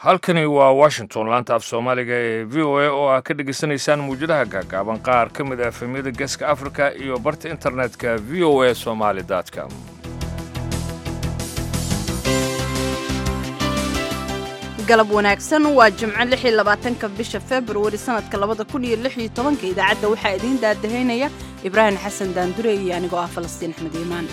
halkani waa washington laanta af soomaaliga ee v o a oo aad ka dhegaysanaysaan muwjadaha gaagaaban qaar ka mid ah efemyada geeska africa iyo barta internetka v o a somaly com galab wanaagsan waa jimco lix iyo labaatanka bisha februari sanadka labada kun iyo lix iyo tobanka idaacadda waxaa idiin daadahaynaya ibraahim xasan daandure iyo anigoo ah falastiin axmed iimaan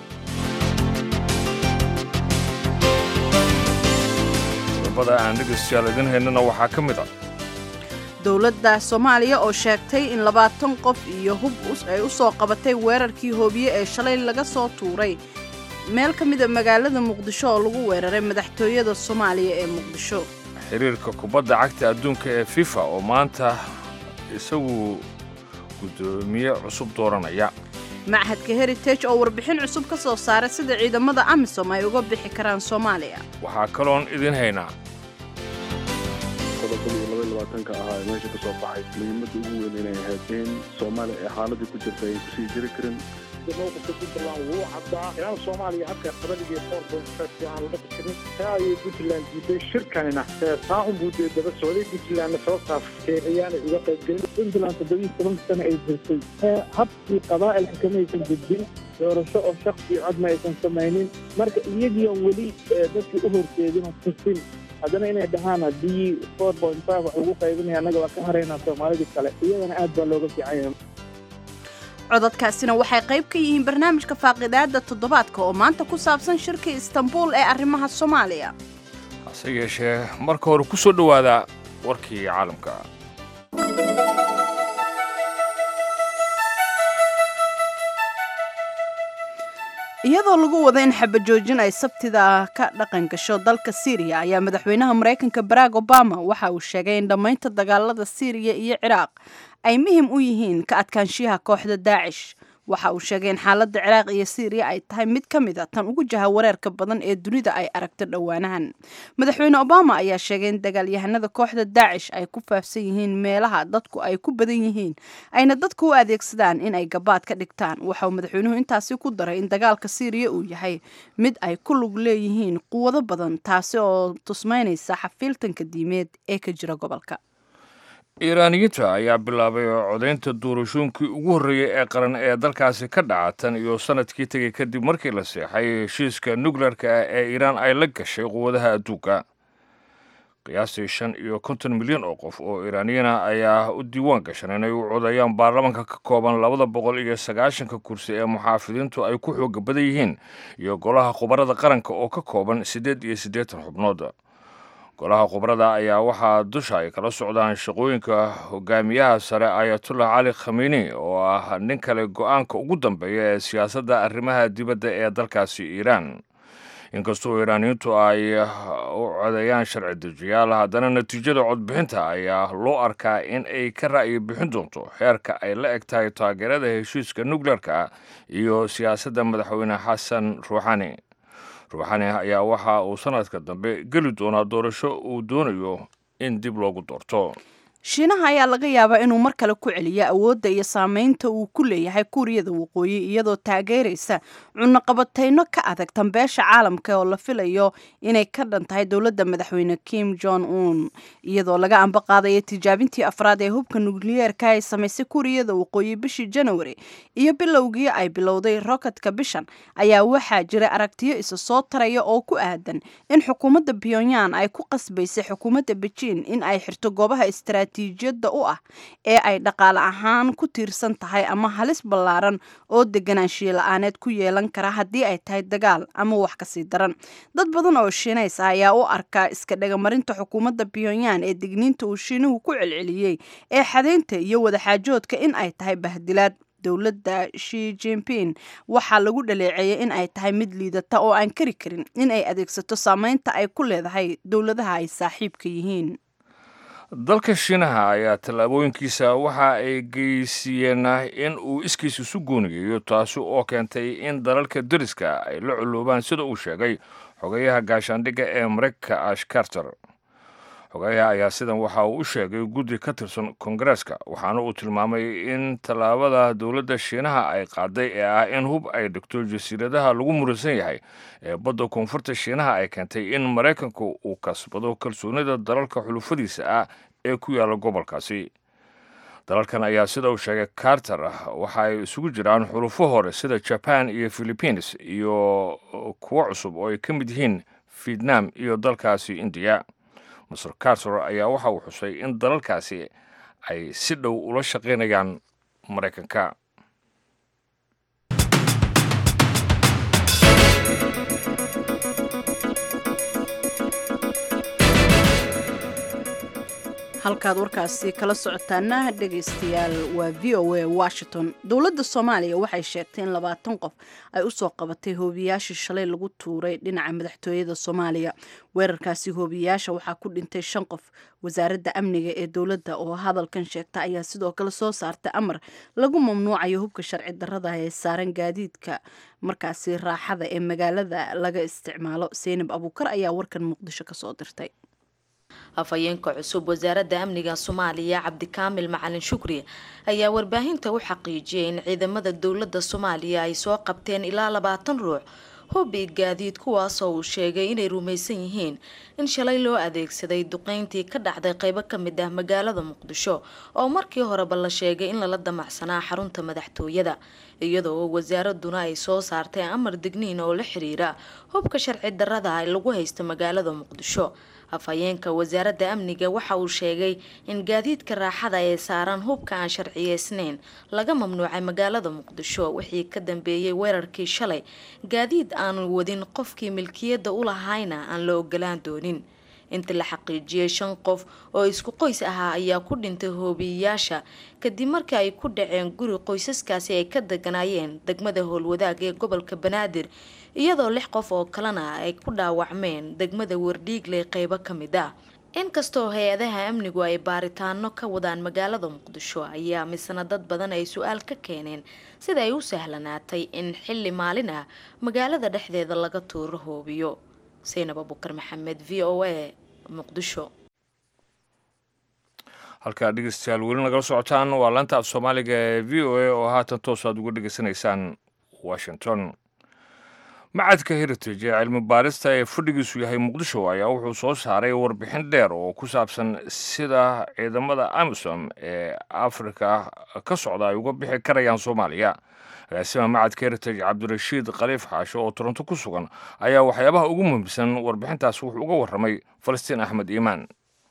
qodobada aan dhegaystayaal idin haynana waxaa ka mid ah dowladda soomaaliya oo sheegtay in labaatan qof iyo hub ay u soo qabatay weerarkii hoobiye ee shalay laga soo tuuray meel ka mida magaalada muqdisho oo lagu weeraray madaxtooyada soomaaliya ee muqdisho xiriirka kubadda cagta adduunka ee fifa oo maanta isagu guddoomiye cusub dooranaya machadka heritage oo warbixin cusub ka soo saaray sida ciidamada amisom ay uga bixi karaan soomaaliya waxaa kaloon idin haynaa qodobadii laba iyo labaatanka ahaa ee meesha ka soo baxay muhiimadda ugu weyn inay ahayd in soomaaliya ay xaaladii ku jirta ay kusii jiri karin mowqifka puntland wuu caddaa inaan soomaaliya habka qabaliga four point five aan laga fikirin taa ayay puntland diiday shirkanina taa unbuu dee daba socday puntlandna sababtaas keexiyaanay uga qaybgelin puntland toddobiyi toban sano ay jirtay habkii qabaa'ilka kamaysan gudbin doorasho oo shaksi codma aysan samaynin marka iyagiion weli dadkii u horjeedin oo tusin haddana inay dhahaan haddii four point five wax lagu qaybinaya annaga waa ka haraynaa soomaalidii kale iyadana aad baa looga fiican yahay codadkaasina waxay qayb ka yihiin barnaamijka faaqidaada toddobaadka oo maanta ku saabsan shirka istanbuul ee arrimaha soomaaliya hase yeeshee marka hore ku soo dhowaada warkii caalamka iyadoo lagu wada in xabajoojin ay sabtida ka dhaqan gasho dalka siiriya ayaa madaxweynaha maraykanka barack obama waxa uu sheegay in dhammaynta dagaalada siiriya iyo ciraaq ay muhim u yihiin ka adkaanshiyaha kooxda daacish waxa uu sheegay in xaaladda ciraaq iyo siiriya ay tahay mid ka mid a tan ugu jaha wareerka badan ee dunida ay aragto dhowaanahan madaxweyne obama ayaa sheegay in dagaalyahanada kooxda daacish ay ku faafsan yihiin meelaha dadku ay ku badan yihiin ayna dadku u adeegsadaan in ay gabaad ka dhigtaan waxa uu madaxweynuhu intaasi ku daray in dagaalka siiriya uu yahay mid ay ku lug leeyihiin quwado badan taasi oo tusmaynaysa xafiiltanka diimeed ee ka jira gobolka iiraaniyiinta ayaa bilaabay codaynta doorashooyinkii ugu horreeyey ee qaran ee dalkaasi ka dhaca tan iyo sanadkii tegey kadib markii la seexay heshiiska nukleerka ah ee iiraan ay la gashay quwadaha adduunka qiyaastii shan iyo konton milyan oo qof oo iiraaniyana ayaa u diiwaan gashan inay u codayaan baarlamanka ka kooban labada boqol iyo sagaashanka kursi ee muxaafidiintu ay ku xooga badan yihiin iyo golaha khubarada qaranka oo ka kooban siddeed iyo siddeetan xubnood golaha khubrada ayaa waxaa dusha ay kala socdaan shaqooyinka hogaamiyaha sare ayatullah cali khamiini oo ah nin kale go-aanka ugu dambeeya ee siyaasadda arrimaha dibadda ee dalkaasi iiraan inkastoo iiraaniyiintu ay u codeeyaan sharci dejiyaal haddana natiijada codbixinta ayaa loo arkaa in ay ka ra'yi bixin doonto xeerka ay la eg tahay taageerada heshiiska nukleerka iyo siyaasadda madaxweyne xasan ruuxani ruuxani ayaa waxa uu sanadka dambe geli doonaa doorasho uu doonayo in dib loogu doorto shiinaha ayaa laga yaabaa inuu mar kale ku celiyo awoodda iyo saameynta uu ku leeyahay kuuriyada waqooyi iyadoo taageeraysa cunaqabatayno ka adag tambeesha caalamka oo la filayo inay ka dhan tahay dowladda madaxweyne kim jong un iyadoo laga amba qaadayo tijaabintii afraad ee hubka nukliyeerka ay samaysay kuuriyada waqooyi bishii janawari iyo bilowgii ay bilowday roketka bishan ayaa waxaa jira aragtiyo isa soo taraya oo ku aadan in xukuumadda pyongyang ay ku qasbaysay xukuumadda bejiin in ay xirto goobaha istaraatiijiyadda u ah ee ay dhaqaale ahaan ku tiirsan tahay ama halis ballaaran oo deganaanshiye la-aaneed ku yeelan kara haddii ay tahay dagaal ama wax kasii daran dad badan oo shiinays ah ayaa u arkaa iska dhegamarinta xukuumadda pyongyang ee digniinta uu shiinuhu ku celceliyey ee xadaynta iyo wadaxaajoodka in ay tahay bahdilaad dowladda shi jinping waxaa lagu dhaleeceeyay in ay tahay mid liidata oo aan kari karin in ay adeegsato saameynta ay ku leedahay dowladaha ay saaxiibka yihiin dalka shiinaha ayaa tallaabooyinkiisa waxa ay geysiiyeen in uu iskiis isu goonigeeyo taasi oo keentay in dalalka deriska ay la culuubaan sida uu sheegay xogayaha gaashaandhigga ee maraykanka ash carter xogeyaha ayaa sidan waxa uu u sheegay guddi ka tirsan kongareeska waxaana uu tilmaamay in tallaabada dowladda shiinaha ay qaaday ee ah in hub ay dhigto jasiiradaha lagu muransan yahay ee badda koonfurta shiinaha ay keentay in maraykanku uu kasbado kalsoonida dalalka xulufadiisa ah ee ku yaalla gobolkaasi dalalkan ayaa sida uu sheegay carter waxa ay isugu jiraan xulufo hore sida jaban iyo philippines iyo kuwo cusub oo ay ka mid yihiin vietnam iyo dalkaasi indiya master carter ayaa waxa uu xusay in dalalkaasi ay si dhow ula shaqaynayaan maraykanka halkaad warkaasi kala socotaana dhegaystayaal waa v o a washington dowladda soomaaliya waxay sheegtay in labaatan qof ay usoo qabatay hoobiyaashii shalay lagu tuuray dhinaca madaxtooyada soomaaliya weerarkaasi hoobiyayaasha waxaa ku dhintay shan qof wasaaradda amniga ee dowladda oo hadalkan sheegta ayaa sidoo kale soo saartay amar lagu mamnuucayo hubka sharci darrada ee saaran gaadiidka markaasi raaxada ee magaalada laga isticmaalo seynab abuukar ayaa warkan muqdisho kasoo dirtay afhayeenka cusub wasaaradda amniga soomaaliya cabdikaamil macalin shukri ayaa warbaahinta u xaqiijiyay in ciidamada dowladda soomaaliya ay soo qabteen ilaa labaatan ruux hubbi gaadiid kuwaasoo uu sheegay inay rumaysan yihiin in shalay loo adeegsaday duqeyntii ka dhacday qeybo ka mid ah magaalada muqdisho oo markii horeba la sheegay in lala damacsanaa xarunta madaxtooyada iyadoo wasaaraduna ay soo saartay amar digniin oo la xiriira hubka sharci darrada lagu haysta magaalada muqdisho afhayeenka wasaaradda amniga waxa uu sheegay in gaadiidka raaxada ee saaran hubka aan sharciyeysnayn laga mamnuucay magaalada muqdisho wixii ka dambeeyey weerarkii shalay gaadiid aanu wadin qofkii milkiyadda u lahayna aan la ogolaan doonin intii la xaqiijiyey shan qof oo isku qoys ahaa ayaa ku dhintay hoobiyeyaasha kadib markii ay ku dhaceen guri qoysaskaasi ay ka deganaayeen degmada howlwadaag ee gobolka banaadir iyadoo lix qof oo kalena ay ku dhaawacmeen degmada wardhiigley qeybo ka mid ah inkastoo hay-adaha amnigu ay baaritaano ka wadaan magaalada muqdisho ayaa misna dad badan ay su-aal ka keeneen sida ay u sahlanaatay in xilli maalin ah magaalada dhexdeeda laga tuuro hoobiyo saynab abukar maxamed v o a muqdisho halkaa dhegeystayaal weli nagala socotaan waa laanta af soomaaliga ee v o a oo haatan toos aad uga dhegeysanaysaan washington macadka heritage ee cilmi baarista ee fadhigiisu yahay muqdisho ayaa wuxuu soo saaray warbixin dheer oo ku saabsan sida ciidamada amisom ee afrika ka socda ay uga bixi karayaan soomaaliya agaasima macadka heritage cabdirashiid khaliif xaasho oo toronto ku sugan ayaa waxyaabaha ugu muhiimsan warbixintaas wuxuu uga warramay falastiin axmed iimaan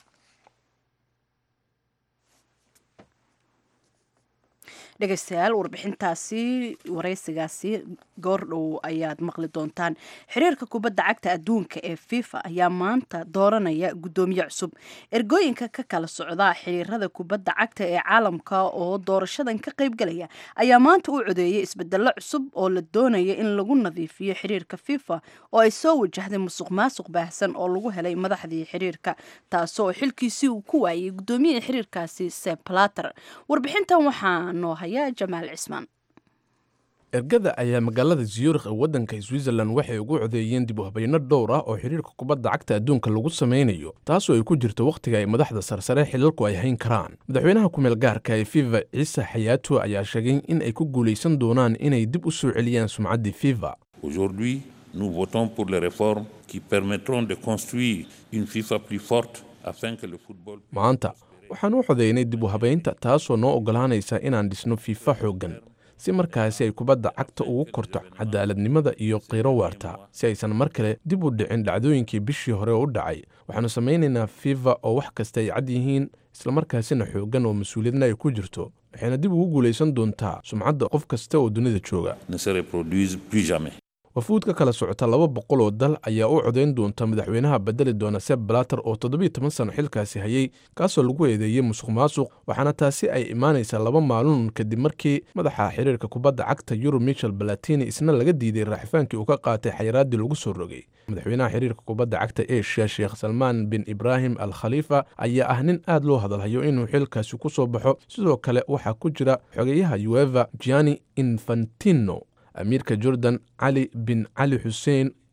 dhegeystayaal warbixintaasi wareysigaasi goordhow ayaad maqli doontaan xiriirka kubadda cagta adduunka ee fifa ayaa maanta dooranaya guddoomiye cusub ergooyinka ka kala socda xiriirada kubadda cagta ee caalamka oo doorashadan ka qaybgalaya ayaa maanta u codeeyay isbedelo cusub oo la doonaya in lagu nadiifiyo xiriirka fifa oo ay soo wajahday musuq maasuq baahsan oo lagu helay madaxdii xiriirka taasoo xilkiisii uu ku waayay guddoomiyaha xiriirkaasi seplater warbixintan waxaa noo haya jamaal cismaan ergada ayaa magaalada ziyurikh ee waddanka switzerland waxay ugu codeeyeen dib u habayno dhowr ah oo xidhiirka kubadda cagta adduunka lagu samaynayo taasoo ay ku jirto wakhtiga ay madaxda sarsare xilalku ay hayn karaan madaxweynaha kumeel gaarka ee fifa ciise xayaato ayaa sheegay in ay ku guulaysan doonaan inay dib u soo celiyaan sumcaddii fifa Aujourd'hui, nous votons pour les réformes qui permettront de construire une FIFA plus forte afin que le football maanta waxaan u codeynay dib u habaynta taasoo noo oggolaanaysa inaan dhisno fiifa xooggan si markaasi ay kubadda cagta ugu korto cadaaladnimada iyo qiiro waarta si aysan mar kale dib u dhicin dhacdooyinkii bishii hore u dhacay waxaannu samaynaynaa fifa oo wax kasta ay cad yihiin islamarkaasina xooggan oo mas-uuliyadna ay ku jirto waxayna dib ugu guulaysan doontaa sumcadda qof kasta oo dunida jooga ne se reproduise plus jamais. wafuud ka kala socota laba boqol oo dal ayaa u codayn doonta madaxweynaha bedeli doona seb blater oo toddobiyo toban sano xilkaasi hayay kaasoo lagu eedeeyey musuq maasuq waxaana taasi ay imaanaysaa laba maalin kadib markii madaxa xiriirka kubadda cagta yurub michel balatini isna laga diiday raaxifaankii uu ka qaatay xayiraaddii lagu soo rogay madaxweynaha xiriirka kubadda cagta asia sheekh salmaan bin ibraahim al khaliifa ayaa ah nin aad loo hadalhayo inuu xilkaasi ku soo baxo sidoo kale waxaa ku jira xogeyaha ueva gianni infantino amiirka jordan cali bin cali xuseen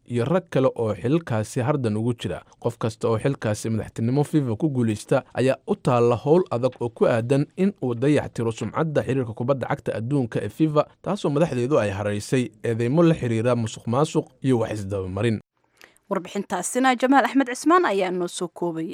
iyo rag kale oo xilkaasi hardan ugu jira qof kasta oo xilkaasi madaxtinimo fifa ku guulaysta ayaa u taalla howl adag oo ku aadan in uu dayax tiro sumcadda xiriirka kubadda cagta adduunka ee fifa taasoo madaxdeedu ay haraysay eedeymo la xiriira musuq maasuq iyo wax isdabamarin warbixintaasina jamaal axmed cismaan ayaa noo soo koobayay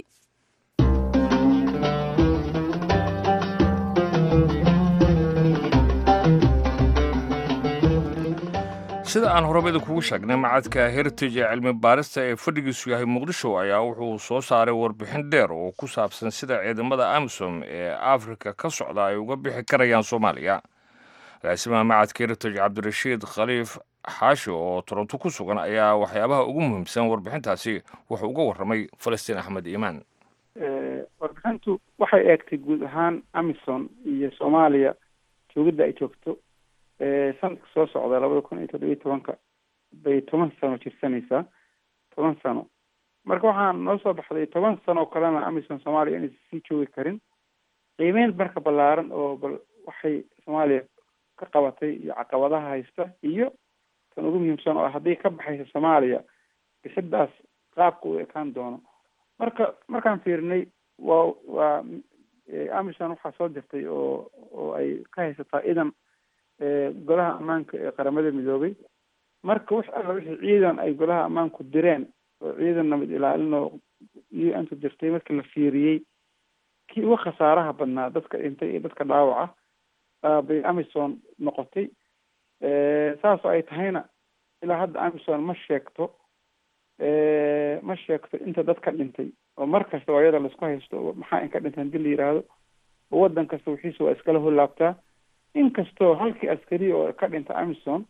sida aan horeba idinkugu sheegnay macadka heritage ee cilmi baarista ee fadhigiisu yahay muqdisho ayaa wuxuu soo saaray warbixin dheer oo ku saabsan sida ciidamada amisom ee afrika ka socda ay uga bixi karayaan soomaaliya agaasimaha macadka heritage cabdirashiid khaliif xaashi oo toronto ku sugan ayaa waxyaabaha ugu muhiimsan warbixintaasi wuxuu uga warramay falastiin axmed iimaan warbixintu waxay eegtay guud ahaan amison iyo soomaaliya joogidda ay joogto sanadka soo socda labada kun iyo toddobiyo tobanka bay toban sano jirsanaysaa toban sano marka waxaan noo soo baxday toban sano oo kalena amison soomaaliya inaysan sii joogi karin qiimeyn marka ballaaran oo bal waxay soomaaliya ka qabatay iyo caqabadaha haysta iyo tan ugu muhiimsan oo haddii ka baxaysa soomaaliya bisidaas qaabka uu ekaan doono marka markaan fiirinay waa waa amison waxaa soo dirtay oo oo ay ka haysataa idan golaha ammaanka ee qaramada midoobay marka wax alla wixii ciidan ay golaha ammaanku direen oo ciidan nabad ilaalin oo u n tu dirtay markii la fiiriyey kii uga khasaaraha badnaa dadka dhintay iyo dadka dhaawaca bay amison noqotay saasoo ay tahayna ilaa hadda amison ma sheegto ma sheegto inta dad ka dhintay oo mar kasta waa iyada laisku haysto maxaa in ka dhintay hadii la yidhaahdo oo waddan kasta wixiisa waa iskala hollaabtaa inkastoo halkii askari oo ka dhinta amison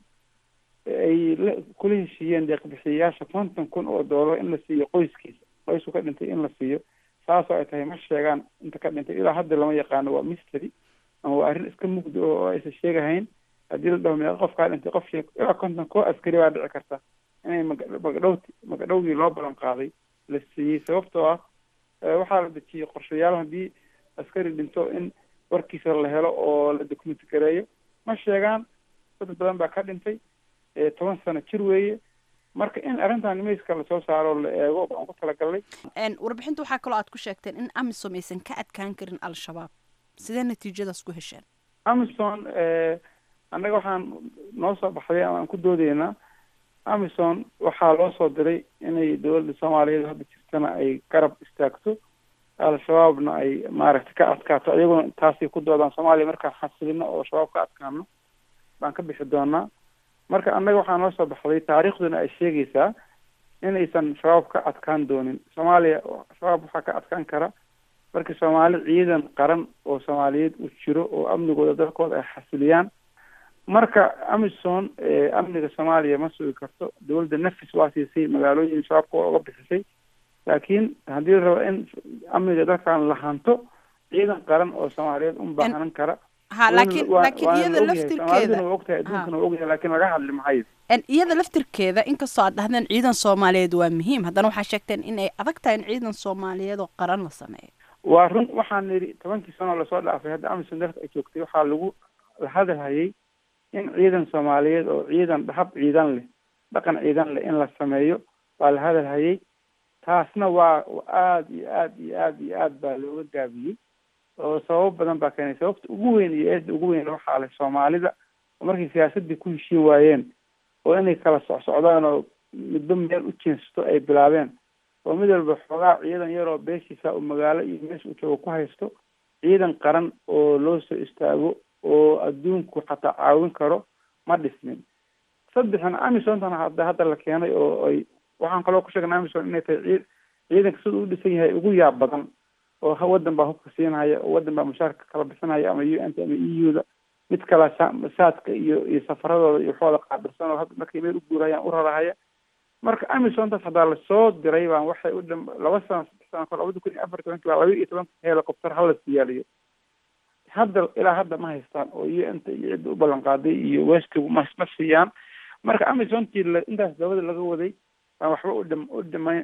ay la kula heshiiyeen deeqbixiyayaasha konton kun oo doolar in la siiyo qoyskiisa qoysku ka dhintay in la siiyo saasoo ay tahay ma sheegaan inta ka dhintay ilaa hadda lama yaqaano waa mystery ama waa arrin iska mugdi oo aysan sheegahayn haddii la dhaho meeqa qof kaa dhintay qof sheeg ilaa konton koo askari baa dhici karta inay magadhowti magadhowgii loo balan qaaday la siiyey sababtoo ah waxaa la dejiyey qorshayaal haddii askari dhinto in warkiisa la helo oo la documenti gareeyo ma sheegaan dad badan baa ka dhintay toban sano jir weeye marka in arrintan mayska lasoo saaro la eego baan ku talagalnay warbixinta waxaa kaloo aad ku sheegteen in amisom aysan ka adkaan karin al-shabaab sidee natiijadaas ku hesheen amison annaga waxaan noo soo baxday ama aan ku doodeynaa amison waxaa loo soo diray inay dowladda soomaaliyeed hadda jirtana ay garab istaagto al-shabaabna ay maaragtay ka adkaato iyaguna taasay ku doodaan soomaaliya markaan xasilino oo shabaab ka adkaano baan ka bixi doonaa marka annaga waxaa noo soo baxday taariikhduna ay sheegaysaa inaysan shabaab ka adkaan doonin soomaaliya shabaab waxaa ka adkaan kara markii soomaali ciidan qaran oo soomaaliyeed uu jiro oo amnigooda dalkooda ay xasiliyaan marka amison amniga soomaaliya ma sugi karto dowladda nafis waa siisay magaalooyin shabaabka waa uga bixisay laakiin haddii la rabo in amniga dalkan la hanto ciidan qaran oo soomaaliyeed un baahanan kara ha laakiin laakiin iyada laftirkeeda waa ogtahay adduunkana waa ogyahay laakiin laga hadli mahayo iyada laftirkeeda inkastoo aad dhahdeen ciidan soomaaliyeed waa muhiim haddana waxaa sheegteen in ay adag tahay in ciidan soomaaliyeed oo qaran la sameeyo waa run waxaan nidhi tobankii sanoo lasoo dhaafay hadda amison dalka ay joogtay waxaa lagu la hadalhayay in ciidan soomaaliyeed oo ciidan hab ciidan leh dhaqan ciidan leh in la sameeyo waa la hadalhayay taasna waa aada iyo aada iyo aada iyo aad baa looga gaabiyey oo sababo badan baa keenay sababta ugu weyn iyo eedda ugu weyn waxaa leh soomaalida oo markay siyaasaddii ku heshiin waayeen oo inay kala socsocdaan oo midba meel u jeensato ay bilaabeen oo mid walba xoogaa ciidan yaroo beeshiisa uu magaalo iyo meesha uu joogo ku haysto ciidan qaran oo loo soo istaago oo adduunku xataa caawin karo ma dhismin saddexna amisontan hadda hadda la keenay oo ay waxaan kaloo ku sheegnay amison inay tahay cii ciidanka sida u dhisan yahay ugu yaab badan oo waddan baa hubka siinhaya oo waddan baa mushaarka kala bixinaya ama u n t ama e u da mid kala saadka iyo iyo safaradooda iyo waxooda qaabilsan oo hadda markay meel u guurayaan u rarahaya marka amisontaas haddaa lasoo diray baan waxay u dham laba sano saddex sano kor labada kun iyo afar tobanki baa laba iyo tobanka helicopter hala siyaaliyo hadda ilaa hadda ma haystaan oo u n t iyo cidda u ballan qaaday iyo westigu ma ma siiyaan marka amisontii la intaas dabada laga waday baan waxba u dham u dhama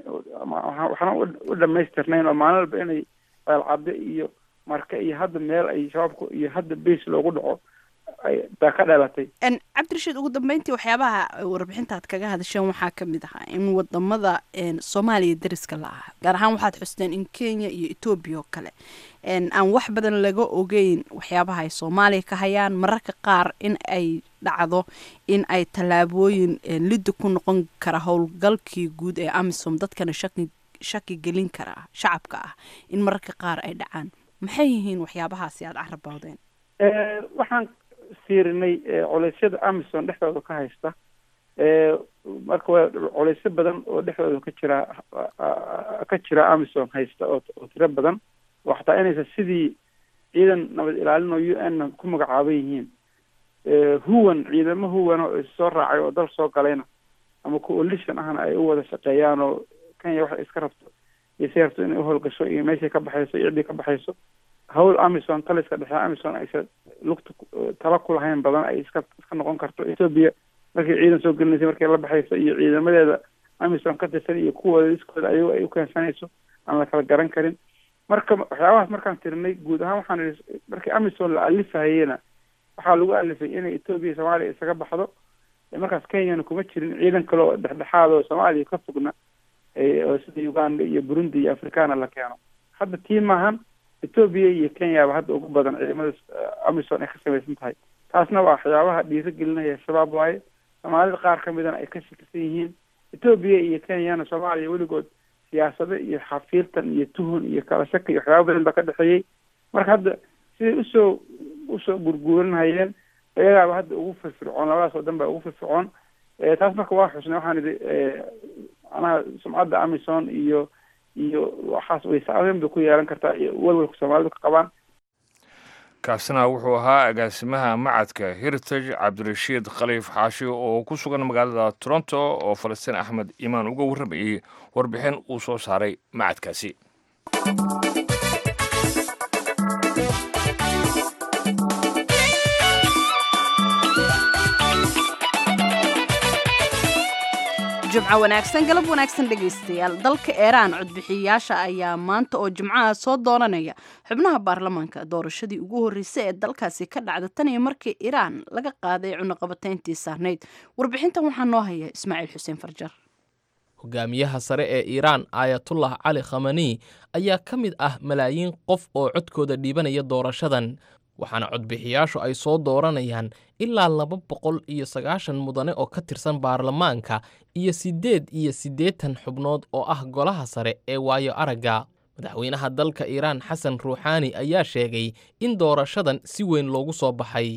waxna u dhamaystirnayn oo maalin walba inay eelcadde iyo marka iyo hadda meel ay shabaabku iyo hadda base loogu dhaco baa ka dhalatay cabdirashiid ugu dambeyntii waxyaabaha warbixintaad kaga hadasheen waxaa kamid ahaa in wadamada soomaaliya dariska la aha gaar ahaan waxaad xusteen in kenya iyo etoobiya oo kale aan wax badan laga ogeyn waxyaabaha ay soomaaliya ka hayaan mararka qaar in ay dhacdo in ay tallaabooyin liddi ku noqon kara howlgalkii guud ee amisom dadkana shaki shaki gelin kara shacabka ah in mararka qaar ay dhacaan maxay yihiin waxyaabahaasi aada carabawdeen waxaan fiirinay culeysyada amison dhexdooda ka haysta marka waa culeysyo badan oo dhexdooda ka jira ka jira amison haysta oo oo tiro badan oo xataa inaysa sidii ciidan nabad ilaalin oo u n ku magacaaban yihiin huwan ciidamo huwan oo issoo raacay oo dal soo galayna ama coalition ahna ay u wada shaqeeyaan oo kenya waxay iska rabto iyo si rabto inay uhowlgasho iyo meeshay ka baxayso iyo ciddii ka baxayso hawl amison taliska dhexe amison aysa lugta tala ku lahayn badan ay iska iska noqon karto ethoobia markay ciidan soo gelinaysay markay la baxayso iyo ciidamadeeda amison ka tirsan iyo kuwooda iskooda ayago ay ukeensanayso aan la kala garan karin marka waxyaabahaas markaan tirinay guud ahaan waxaan ihi markii amison la alifahayena waxaa lagu alifay inay ethoobia soomaaliya isaga baxdo markaas kenyana kuma jirin ciidan kale oo dhexdhexaad oo soomaaliya ka fogna oo sida uganda iyo burundi iyo africana la keeno hadda tii maahan ethoobia iyo kenyaba hadda ugu badan ciidamada amison ay ka samaysan tahay taasna waa waxyaabaha dhiiro gelinaya shabaab waaye soomaalida qaar ka midana ay ka shakisan yihiin ethoobia iyo kenyana soomaaliya weligood siyaasado iyo xafiirtan iyo tuhun iyo kala shaka iyo waxyaaba badan baa ka dhexeeyey marka hadda siday usoo usoo gurguuranhayeen iyagaaba hadda ugu firfircoon labadaas oo dhan baa ugu firfircoon taas marka waa xusnay waxaan idhi macnaha sumcadda amison iyo iyo waxaas way saameyn bay ku yeelan kartaa iyo walwalka soomaalidu ka qabaan kaasina wuxuu ahaa agaasimaha macadka heritage cabdirashiid khaliif xaashi oo ku sugan magaalada toronto oo falastiin axmed imaan uga warramayey warbixin uu soo saaray macadkaasi jumco wanaagsan galab wanaagsan dhegaystayaal dalka iiraan codbixiyayaasha ayaa maanta oo jimcaha soo dooranaya xubnaha baarlamaanka doorashadii ugu horreysay ee dalkaasi ka dhacda tan iyo markii iiraan laga qaaday cunaqabatayntii saarnayd warbixintan waxaa noo haya ismaaciil xuseen farjar hogaamiyaha sare ee iiraan aayatullah cali khamani ayaa ka mid ah malaayiin qof oo codkooda dhiibanaya doorashadan waxaana codbixiyaashu ay soo dooranayaan ilaa laba boqol iyo sagaashan mudane oo ka tirsan baarlamaanka iyo siddeed iyo siddeetan xubnood oo ah golaha sare ee waayo aragga madaxweynaha dalka iiraan xasan ruuxaani ayaa sheegay in doorashadan si weyn loogu soo baxay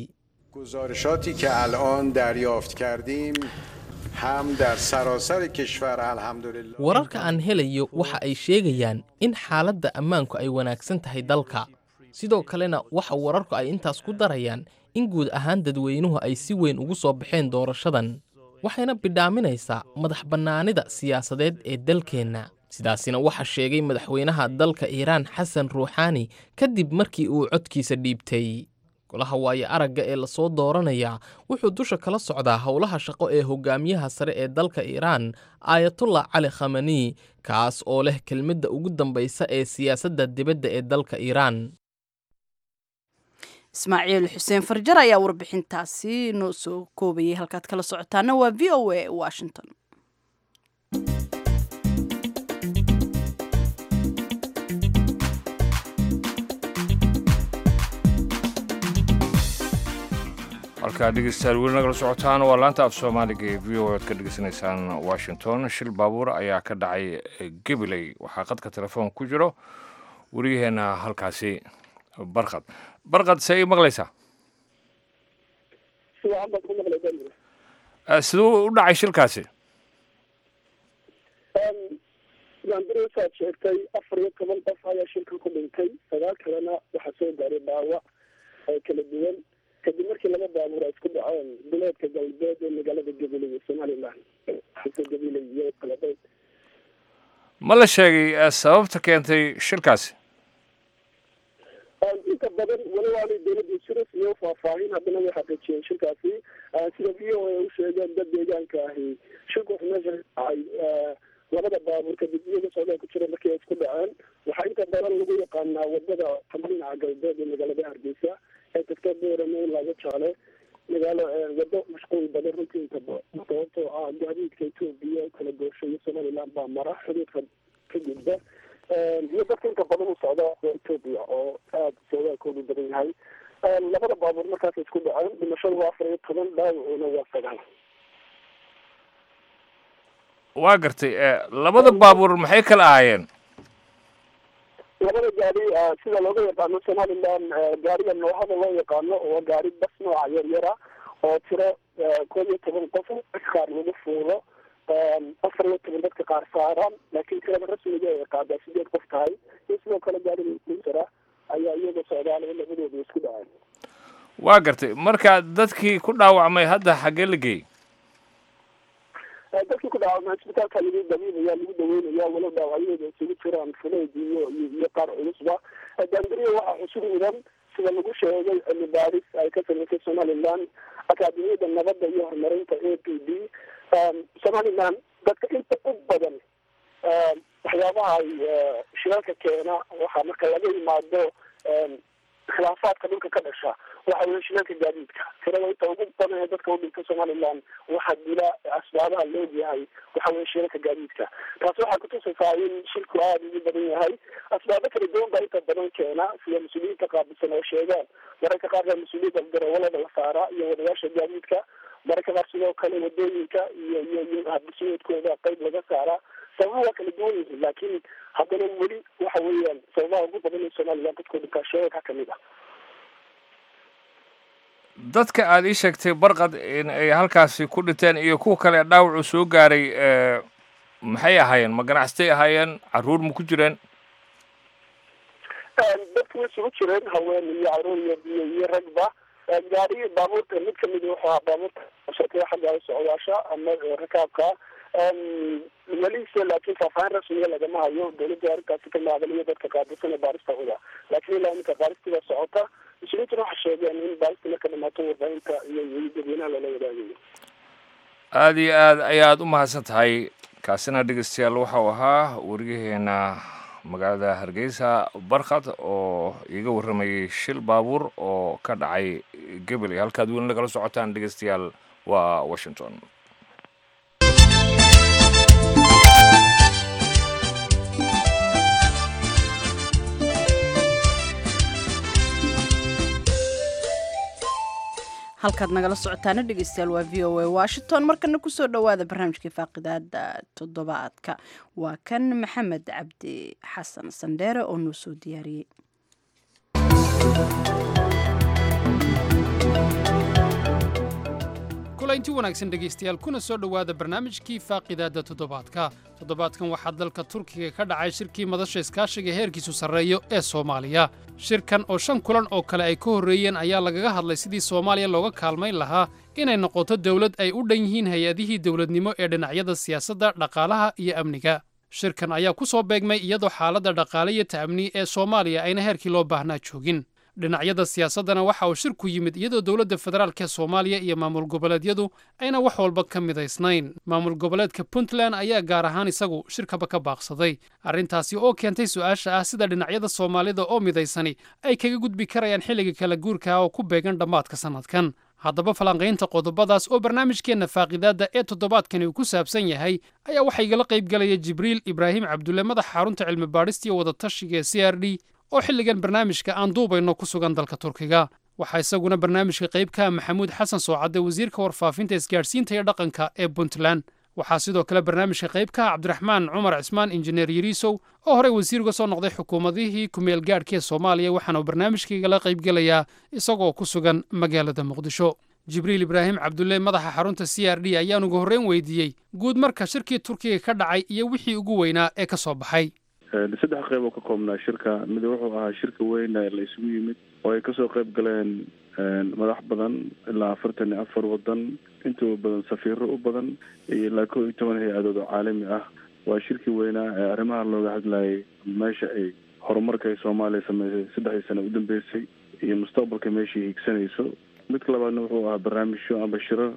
wararka aan helayo waxa ay sheegayaan in xaaladda ammaanku ay wanaagsan tahay dalka sidoo kalena waxa wararku ay intaas ku darayaan in guud ahaan dadweynuhu ay si weyn ugu soo baxeen doorashadan waxayna bidhaaminaysaa madax bannaanida siyaasadeed ee dalkeenna sidaasina waxaa sheegay madaxweynaha dalka iiraan xasan ruuxaani kadib markii uu codkiisa dhiibtay golaha waayo aragga ee lasoo dooranaya wuxuu dusha kala socdaa howlaha shaqo ee hogaamiyaha sare ee dalka iiraan aayatullah cali khamani kaas oo leh kelmadda ugu dambaysa ee siyaasadda dibadda ee dalka iiraan ismaaciil xuseen farjar ayaa warbixintaasi noo soo koobayay halkaad kala socotaana waa v o a washington halkaa dhegeystayaal weli nagala socotaan waa laanta af soomaaliga ee v o aad ka dhegeysanaysaan washington shil baabuur ayaa ka dhacay gabiley waxaa qadka telefoon ku jiro wariyaheenna halkaasi barkad barkad see ii maqlaysaa siduu u dhacay shilkaasi gaandareesaad sheegtay afar iyo toban qof ayaa shilka ku dhintay sagaal kalena waxaa soo gaaray dhaawac oo kala duwan kadib markii laba baabuur ay isku dhaceen duleedka galbeed ee magaalada gabiley ee somalilan gabiley iyo kalabeyd ma la sheegay sababta keentay shilkaasi inta badan walow aanay dowladda siras iyo faahfaahin haddana way xaqiijiyeen shilkaasi sida v o a u sheegeen dad deegaanka ahi shilku wuxuu meesha dhacay labada baabuur kadib iyaga socdaa ku jira markii ay isku dhaceen waxaa inta badan lagu yaqaanaa wadada ama dhinaca galbeed ee magaalada hargeysa ee tagta boorame ilaa gajaale magaalo wado mashquul badan runtii inta sababtoo ah gaadiidka etoobiya kala goosho iyo somaliland baa mara xuduudka ka gudba iyo dadka inta badan u socda etoobiya oo aada soogaakoodu badan yahay labada baabuur markaas isku dhaceen dhimashadu waa afar iyo toban dhaawacuna waa sagaal waa gartay labada baabuur maxay kala ahaayeen labada gaari sida looga yaqaano somaliland gaariga noohada loo yaqaano waa gaari bas nooca yaryara oo tiro koob iyo toban qof dadka qaar lagu fuulo afar iyo toban dadka qaar saaraan laakiin tirada rasmiga ay qaadaa sideed qof tahay iyo sidoo kale gaari sara ayaa iyaga socdaal labadooda isku dhaceen waa gartay marka dadkii ku dhaawacmay hadda xaggee la geeyey dadkii ku dhaawacmay isbitaalka lagu dabiibaya lagu daweynaya walow dhaawacyada isugu jiraan fuleyd iyo iyo qaar culusba daangariya waxaa xusub mudan sida lagu sheegay cilmi baaris ay ka samaysay somaliland akaademiyada nabadda iyo horumarinta a p d somaliland dadka inta u badan waxyaabaha ay shirarka keena waxaa marka laga yimaado khilaafaadka dhulka ka dhasha waxa weye shirarka gaadiidka tirada inta ugu badan ee dadka udhinta somaliland waxaa dila asbaabaha loogyahay waxa weye shirarka gaadiidka taasi waxaa kutusaysaa in shirku aada ugu badan yahay asbaabo kala duwan baa inta badan keena sida mas-uuliyiinta qaabilsan oo sheegaan mararka qaar baa mas-uuliyadda garawalada la saaraa iyo wadayaasha gaadiidka mararka qaar sidoo kale wadooyinka iyo iyo iyo habdhismeedkooda qeyb laga saaraa sababaha waa kala duwan yihiin laakiin haddana weli waxa weeyaan sababaha ugu badan ee somaliland dadkoo dhinkaashooyinka kamid ah dadka aada ii sheegtay barqad in ay halkaasi ku dhinteen iyo kuwa kale ee dhaawacu soo gaaray maxay ahaayeen ma ganacsatay ahaayeen caruur ma ku jireen dadku way isugu jireen haween iyo caruur iyo iyo iyo ragba gaari baabuurta mid kamid wuxuu ahaa baabuurta shakada xagga socdaasha ama rakaabka welise laakiin faahfaahin rasmiga lagama hayo dawladda arrintaasi ka maadaliyo dadka qaadisan ee baarista huda laakiin ilaa iminka baaristiba socota mas-uuliyiintuna waxay sheegeen in baarista marka dhamaato warbaahinta iyo iyo dadweynaha lala wadaagayo aada iyo aad ayaad u mahadsan tahay kaasina dhegeystayaal waxau ahaa wariyaheena magaalada hargeysa barkhad oo iiga warramayay shil baabuur oo ka dhacay gebel halkaad weli nagala socotaan dhegeystayaal waa washington halkaad nagala socotaana dhegeystayaal waa v o a washington markana kusoo dhowaada barnaamijkii faaqidaada toddobaadka waa kan maxamed cabdi xasan sandheere oo noo soo diyaariyey kulaynti wanaagsan dhegaystayaal kuna soo dhowaada barnaamijkii faaqidaadda toddobaadka toddobaadkan waxaa dalka turkiga ka dhacay shirkii madasha iskaashiga heerkiisu sarreeyo ee soomaaliya shirkan oo shan kulan oo kale ay ka horreeyeen ayaa lagaga hadlay sidii soomaaliya looga kaalmayn lahaa inay noqoto dawlad ay u dhan yihiin hay-adihii dawladnimo ee dhinacyada siyaasadda dhaqaalaha iyo amniga shirkan ayaa ku soo beegmay iyadoo xaaladda dhaqaale iyo ta'amni ee soomaaliya ayna heerkii loo baahnaa joogin dhinacyada siyaasaddana waxa uu shirku yimid iyadoo dowladda federaalk ee soomaaliya iyo maamul goboleedyadu ayna wax walba ka midaysnayn maamul goboleedka puntland ayaa gaar ahaan isagu shirkaba ka baaqsaday arrintaasi oo keentay su-aasha ah sida dhinacyada soomaalida oo midaysani ay kaga gudbi karayaan xilliga kala guurka oo ku beegan dhammaadka sannadkan haddaba falanqaynta qodobadaas oo barnaamijkeenna faaqidaadda ee toddobaadkani uu ku saabsan yahay ayaa waxaa igala qayb galaya jibriil ibraahim cabdulle madaxa xarunta cilmi baadhista iyo wadatashiga ee c r d oo xilligan barnaamijka aan duubayno ku sugan dalka turkiga waxaa isaguna barnaamijka qayb ka ah maxamuud xasan soocadde wasiirka warfaafinta isgaadhsiinta iyo dhaqanka ee puntland waxaa sidoo kale barnaamijka qayb ka ah cabdiraxmaan cumar cismaan injineer yariisow oo horey wasiir uga soo noqday xukuumadihii kumeel gaadhka ee soomaaliya waxaana uu barnaamijkaigala qaybgelayaa isagoo ku sugan magaalada muqdisho jibriil ibraahim cabdulle madaxa xarunta c r d ayaan ugu horreyn weydiiyey guud marka shirkii turkiga ka dhacay iyo wixii ugu weynaa ee ka soo baxay saddex qeyb oo ka koobnaa shirka mid wuxuu ahaa shirka weyn ee la isugu yimid oo ay kasoo qeyb galeen madax badan ilaa afartan iyo afar wadan intuba badan safiiro u badan iyo ilaa kow iyo toban hay-adood oo caalami ah waa shirkii weynaa ee arrimaha looga hadlayay meesha ay horumarka ay soomaaliya sameysay saddexdii sano udambeysay iyo mustaqbalka meeshai higsanayso midka labaadna wuxuu ahaa barnaamijyo amba shirar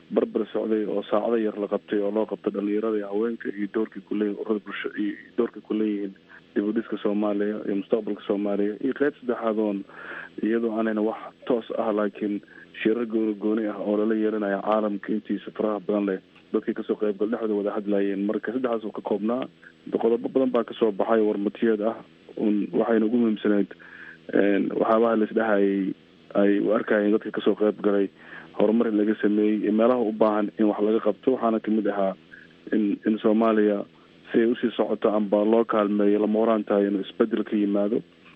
barbar socday oo saacado yar la qabtay oo loo qabtay dhalinyarada iyo haweenka iyo doorkii kuleeyihin ururada bulsho iyo doorkii kuleeyihiin dib u dhiska soomaaliya iyo mustaqbalka soomaaliya iyo qeyb saddexaad oon iyadoo aanayna wax toos ah laakiin shirar gooni gooni ah oo lala yeelanaya caalamka intiisa faraha badan leh dadkii kasoo qeybgal dhexdooda wada hadlayeen marka saddexdaas oo ka koobnaa qodobo badan baa kasoo baxay warmatiyeed ah un waxayna ugu muhiimsaneyd waxyaabaha laisdhehayay ay u arkayeen dadka kasoo qeyb galay horumar in laga sameeyey iyo meelaha u baahan in wax laga qabto waxaana kamid ahaa in in soomaaliya si ay usii socoto amba loo kaalmeeyo lama horaan tahay inuu isbedel ka yimaado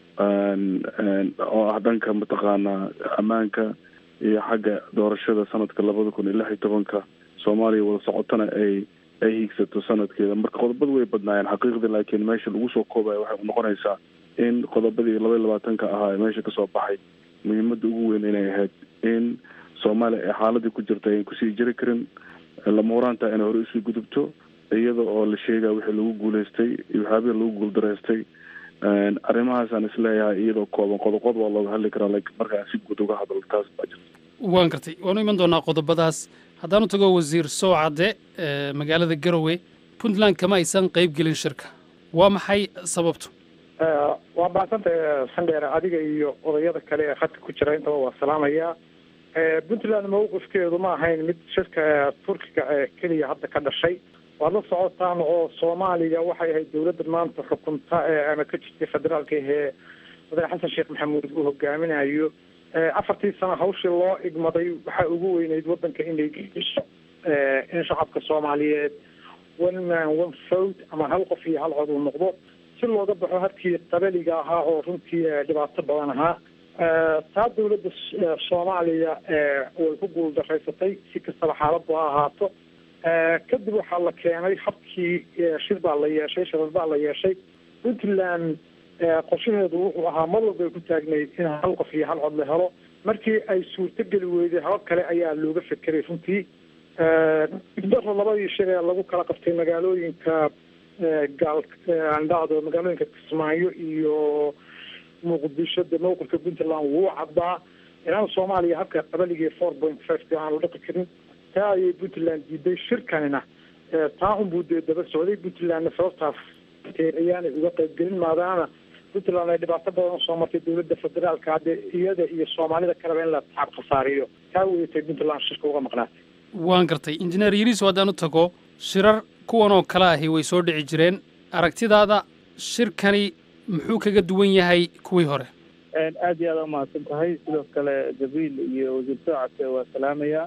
oo ah dhanka mataqaanaa ammaanka iyo xagga doorashada sanadka labada kun iyo lix iyo tobanka soomaaliya wada socotona ay ay hiigsato sanadkeeda marka qodobada way badnaayeen xaqiiqdii laakiin meesha lagu soo koobaya waxay noqonaysaa in qodobadii laba iyo labaatanka ahaa ee meesha kasoo baxay muhiimada ugu weyn inay ahayd in soomaaliya ay xaaladii ku jirta ayan kusii jiri karin lama horaantaa inay hore usii gudubto iyada oo la sheegaya wixii lagu guuleystay iyo waxyaabihii lagu guuldaraystay arrimahaasaan isleeyahay iyadoo kooban qodoqod waa looga hadli karaa laakiin markaan si guud uga hadlo taas baa jirta waan gartay waanu iman doonaa qodobadaas haddaanu tago wasiir sowcadde magaalada garowe puntland kama aysan qayb gelin shirka waa maxay sababtu waa mahadsantahay sandheere adiga iyo odayada kale ee khadka ku jira intaba waa salaamayaa puntland mawqifkeedu ma ahayn mid shirka turkiga ee keliya hadda ka dhashay waad la socotaan oo soomaaliya waxay ahayd dawladda maanta xukunta ama ka jirtay federaalka ahee madax xasan sheekh maxamuud uu hogaaminayo afartii sano hawshii loo igmaday waxaa ugu weyneyd waddanka inay geiso in shacabka soomaaliyeed one man one vote ama hal qof iyo hal cod uu noqdo si looga baxo hadkii qabaliga ahaa oo runtii dhibaato badan ahaa taa dawladda soomaaliya way ku guuldaraysatay si kastaba xaaladdu ha ahaato kadib waxaa la keenay habkii shir baa la yeeshay shirar baa la yeeshay puntland qorshaheedu wuxuu ahaa mar walba ay ku taagnayd in hal qof iyo hal cod la helo markii ay suurtogeli weyday habab kale ayaa looga fekeray runtii daro labadii shir ee lagu kala qabtay magaalooyinka gaal andhacdo magaalooyinka kismaayo iyo muqdisho de mawqifka puntland wuu caddaa inaan soomaaliya habka qabaligii four point five aan la dhaqi karin taa ayay puntland diiday shirkanina taa unbuu dee daba socday puntlandna sababtaas ayaanay uga qaybgelin maadaama puntland ay dhibaato badan usoo martay dawladda federaalka hadde iyada iyo soomaalida kaleba in la taab khasaariyo taa weyatay puntland shirka uga maqnaatay waan gartay injineer yariiso haddaan u tago shirar kuwan oo kale ahi way soo dhici jireen aragtidaada shirkani muxuu kaga duwan yahay kuwii hore aad iyo aad a umahadsan tahay sidoo kale jabriil iyo wasiir soocadka waa salaamayaa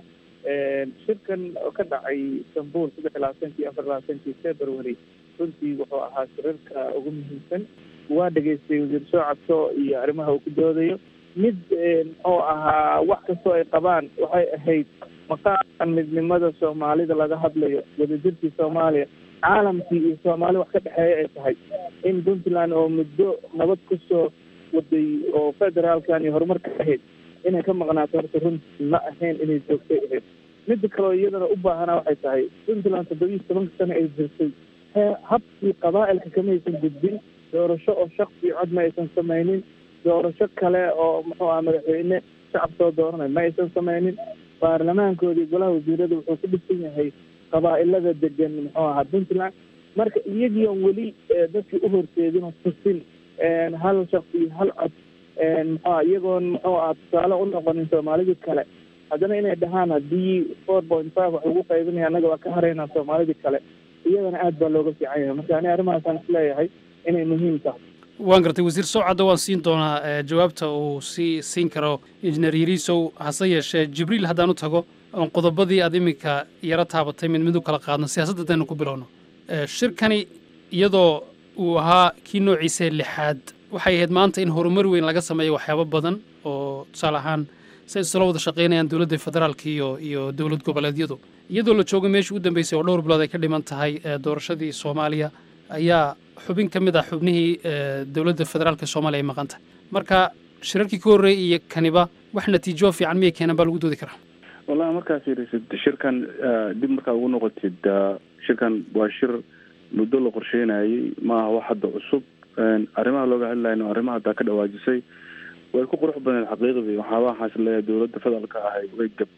shirkan oo ka dhacay istanbul saddex iyo labaatankii afar labaatankii february runtii wuxuu ahaa shirarka ugu muhiimsan waa dhegaystay wasiir soocadko iyo arrimaha uu ku doodayo mid muxuu ahaa wax kastoo ay qabaan waxay ahayd maqaamkan midnimada soomaalida laga hadlayo wadajirkii soomaaliya caalamkii iyo soomaali wax ka dhexeeya ay tahay in puntland oo muddo nabad kusoo waday oo federaalkan iyo horumarka ahayd inay ka maqnaato horta runtii ma ahayn inay joogtay ahayd midda kaleo iyadana u baahanaa waxay tahay puntland toddobiyi tobanka sano ay jirtay habkii qabaa'ilka kama aysan gudbin doorasho oo shaksi cod ma aysan samaynin doorasho kale oo muxuu aha madaxweyne shacab soo dooranay ma aysan samaynin baarlamaankoodii golaha wasiirada wuxuu ku dhisan yahay qabaa'ilada degan muxuu ahaa puntland marka iyagii on weli dadkii u horseedin oo tusin hal shaksi iyo hal cod muxua iyagoon muxuu aha tusaale u noqonin soomaalidii kale haddana inay dhahaan haddii four point five wax lagu qaybinaya annaga waa ka haraynaa soomaalidii kale iyadana aad baa looga fiican yahay marka ani arrimahaasaan isleeyahay inay muhiim tahay waan gartay wasiir sowcadda waan siin doonaa jawaabta uu sii siin karo injineer yariisow hase yeeshee jibriil haddaan u tago oon qodobadii aad iminka yaro taabatay mid mid u kala qaadno siyaasadda haddaynu ku bilowno shirkani iyadoo uu ahaa kii noociisa lixaad waxay ahayd maanta in horumar weyn laga sameeyo waxyaabo badan oo tusaale ahaan say isla wada shaqaynayaan dowladda federaalka iyo iyo dowlad goboleedyadu iyadoo la joogo meeshii u dambeysay oo dhowr bilood ay ka dhiman tahay doorashadii soomaaliya ayaa xubin ka mid ah xubnihii dowladda federaalka soomaaliya ay maqan tahay marka shirarkii ka horreeyay iyo kaniba wax natiijo fiican miyay keenan baa lagu doodi karaa wallahi markaad fiirisid shirkan dib markaa ugu noqotid shirkan waa shir muddo la qorsheynayay maaha wax hadda cusub arrimaha looga hadlayno arrimaha haddaa ka dhawaajisay way ku qurux badneed xaqiiqdii waxaaba waxaas leeyahay dowladda federaalka ahay way gabtay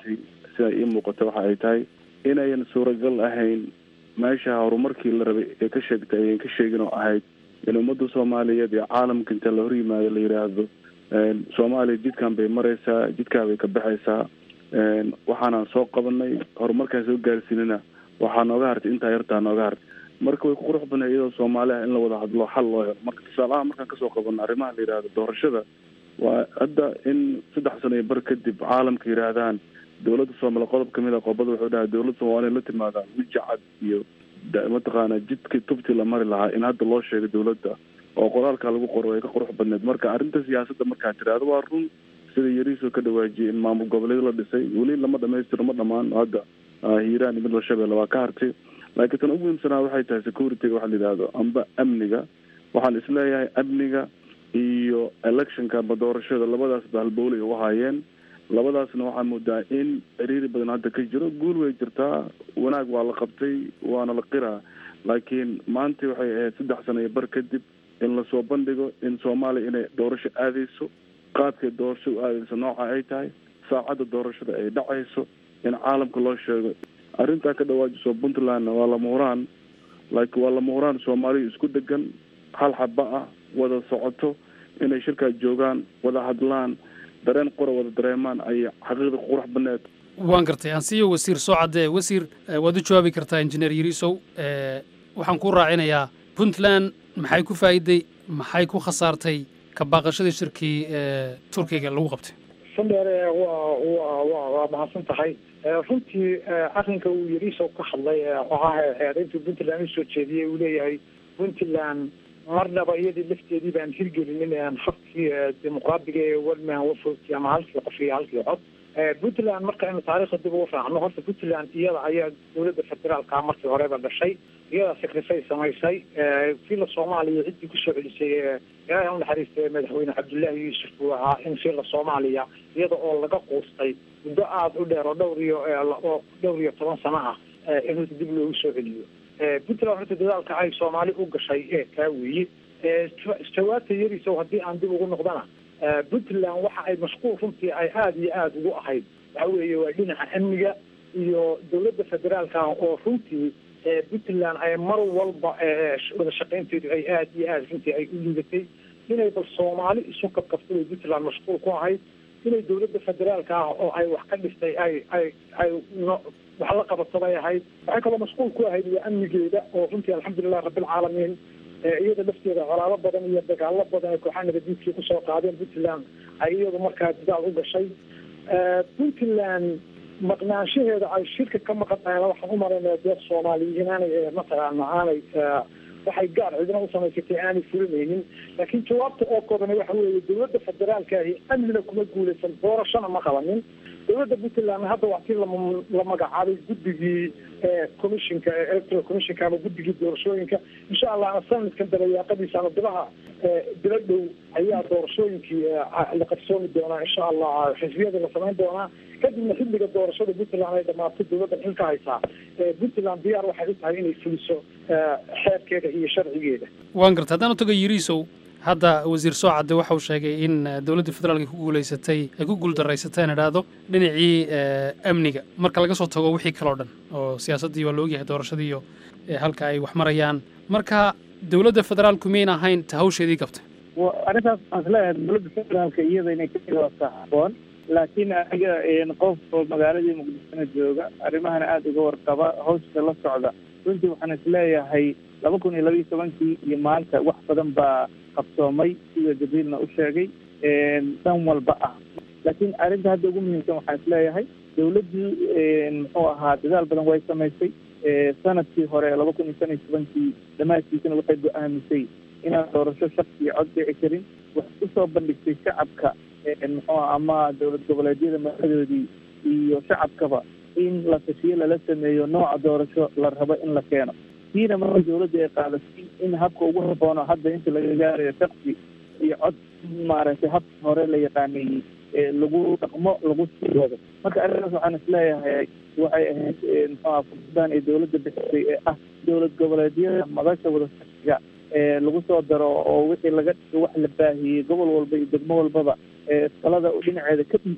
sida ii muuqata waxa ay tahay inayan suuragal ahayn meesha horumarkii la rabay ee ka sheegtay ayan ka sheegin oo ahayd in ummadda soomaaliyeed iyo caalamka inta la hor yimaado la yidhaahdo soomaaliya jidkan bay maraysaa jidkaa bay ka baxaysaa waxaanaan soo qabanay horumarkaan soo gaarsiinana waxaa nooga hartay intaa yartaa nooga hartay marka way ku qurux badnay iyadoo soomaali ah in la wada hadlo xal loo helo marka tusaalaha markaan kasoo qabano arrimaha la yidhahdo doorashada waa hadda in saddex sano iyo bar kadib caalamka yidhaahdaan dowladda soomaaliya qodob kamid a qodobada wuxuu dhahay dowladda soomaaliya la timaada wiji cad iyo mataqaana jidkii tubtii la mari lahaa in hadda loo sheegay dowladda oo qoraalka lagu qoro way ka qurux badneed marka arrinta siyaasadda markaan tidhaahdo waa run sida yariisoo ka dhawaajiyay in maamul goboleed la dhisay weli lama dhamaystiro ma dhamaan hadda hiiraan iyo midla shabeelle waa ka hartay laakiin tan ugu muhiimsanaa waxay tahay security-ga waxa la yidhaahdo amba amniga waxaan isleeyahay amniga iyo electionka amba doorashada labadaas ba halbowle ay u haayeen labadaasna waxaa moodaa in ciriiri badan hadda ka jiro guul way jirtaa wanaag waa la qabtay waana la qiraa laakiin maanta waxay ahayd saddex sano iyo bar kadib in lasoo bandhigo in soomaaliya inay doorasho aadeyso qaabkay doorasho u aadeyso nooca ay tahay saacadda doorashada ay dhacayso in caalamka loo sheego arrintaa ka dhawaajiso puntlandna waa lama huraan laakiin waa lama huraan soomaaliya isku degan hal xaba ah wada socoto inay shirkaa joogaan wada hadlaan dareen qora wada dareemaan ay xaqiiqda qurux baneed waan gartay aan siiyo wasiir soo caddee wasiir waad u jawaabi kartaa injineer yariisow waxaan ku raacinayaa puntland maxay ku faa'iiday maxay ku khasaartay ka baaqashadii shirkii turkiga lagu qabtay sandheere waa waa waa waa mahadsan tahay runtii arrinka uu yariisow ka hadlay oo ah arrintii puntland usoo jeediyey uu leeyahay puntland marnaba iyadii lafteedii baan hirgelinin habkii dimuqraadiga ee walman wafoti ama halkii qof iyo halkii cod puntland markaynu taariikhda dib ugu raacno horta puntland iyada ayaa dowladda federaalka markii horeba dhashay iyadaa sacrifice samaysay fiila soomaaliya ciddii kusoo celisay ilaahay u naxariistay madaxweyne cabdullaahi yuusuf uu ahaa in fiila soomaaliya iyada oo laga quustay muddo aada u dheer oo dhowr iyo oo dhowr iyo toban sano ah in horta dib loogu soo celiyo puntland horta dadaalka ay soomaali u gashay ee kaa weeye jawaabta yarisow haddii aan dib ugu noqdana puntland waxa ay mashquul runtii ay aada iyo aada ugu ahayd waxa weeye waa dhinaca amniga iyo dowladda federaalka ah oo runtii puntland ay mar walba wada shaqaynteedu ay aada iyo aada runtii ay u liidatay inay bal soomaali isu kabkabto bay puntland mashquul ku ahayd inay dowladda federaalka ah oo ay wax ka dhistay ay ay ay no wax la qabato bay ahayd waxay kaloo mashquul ku ahayd waa amnigeeda oo runtii alxamdulilah rabbilcaalamiin iyada lafteeda colaado badan iyo dagaalo badan ay kooxaha nabadiidkii kusoo qaadeen puntland ay iyadu markaa dadaal u gashay puntland maqnaanshaheeda ay shirka ka maqan tahayna waxaan u malaynaya dee soomaaliya inaanay mataqaana aanay waxay gaar cidina u samaysatay aanay fulinaynin laakiin jawaabta oo koobana waxa weeye dowladda federaalka ahi amnina kuma guulaysan doorashona ma qabanin dowladda puntland hadda waxtii la magacaabay guddigii commissionka electoral commissionka ama guddigii doorashooyinka insha allahna sanadkan dabayaaqadiisa ama bilaha bilo dhow ayaa doorashooyinkii la qarsoomi doonaa insha allah xisbiyada la samayn doonaa kadibna xilliga doorashada puntland ay dhamaato dowladdan xilka haysaa puntland diyaar waxay u tahay inay fuliso xeerkeeda iyo sharcigeeda waan garta haddaan u tago yiriisow hadda wasiir soo cadde waxa uu sheegay in dowladda federaalka ku guulaysatay ay ku guuldarraysatay aan idhaahdo dhinacii amniga marka laga soo tago wixii kaloo dhan oo siyaasaddii waa la ogyahay doorashadii iyo halka ay wax marayaan marka dowladda federaalku miyn ahayn ta hawsheedii qabtay arrintaas aan isleeyahay dowladda federaalka iyada inay ka jawaabtaa habboon laakiin aniga qof oo magaaladii muqdishona jooga arrimahana aada uga warqaba hawsha la socda runtii waxaan isleeyahay laba kun iyo labaiyo tobankii iyo maanta wax badan baa qabsoomay sida jabriilna u sheegay dhan walba ah laakiin arrinta hadda ugu muhiimsan waxaan isleeyahay dowladdii muxuu ahaa dadaal badan way samaysay sanadkii hore laba kun iyo shan iyo tobankii dhammaadkiisana waxay go-aamisay inaan doorasho shaqsi iyo cod dhici karin waxay usoo bandhigtay shacabka muxuu ama dowlad goboleedyada madaxdoodii iyo shacabkaba in la tashiyo lala sameeyo nooca doorasho la rabo in la keeno tiina marka dowladda ay qaadatay in habka ugu haboono hadda inta laga gaarayo shaksi iyo cod maaragtay habka hore la yaqaaneeyey lagu dhaqmo lagu sii wado marka arrintaas waxaan isleeyahay waxay ahayd muxuuha fursadaan ay dowladda bixisay ee ah dowlad goboleedyada madasha wadatashiga ee lagu soo daro oo wixii laga dhigo wax la baahiyey gobol walba iyo degmo walbaba talada dhinaceeda ka dhiibto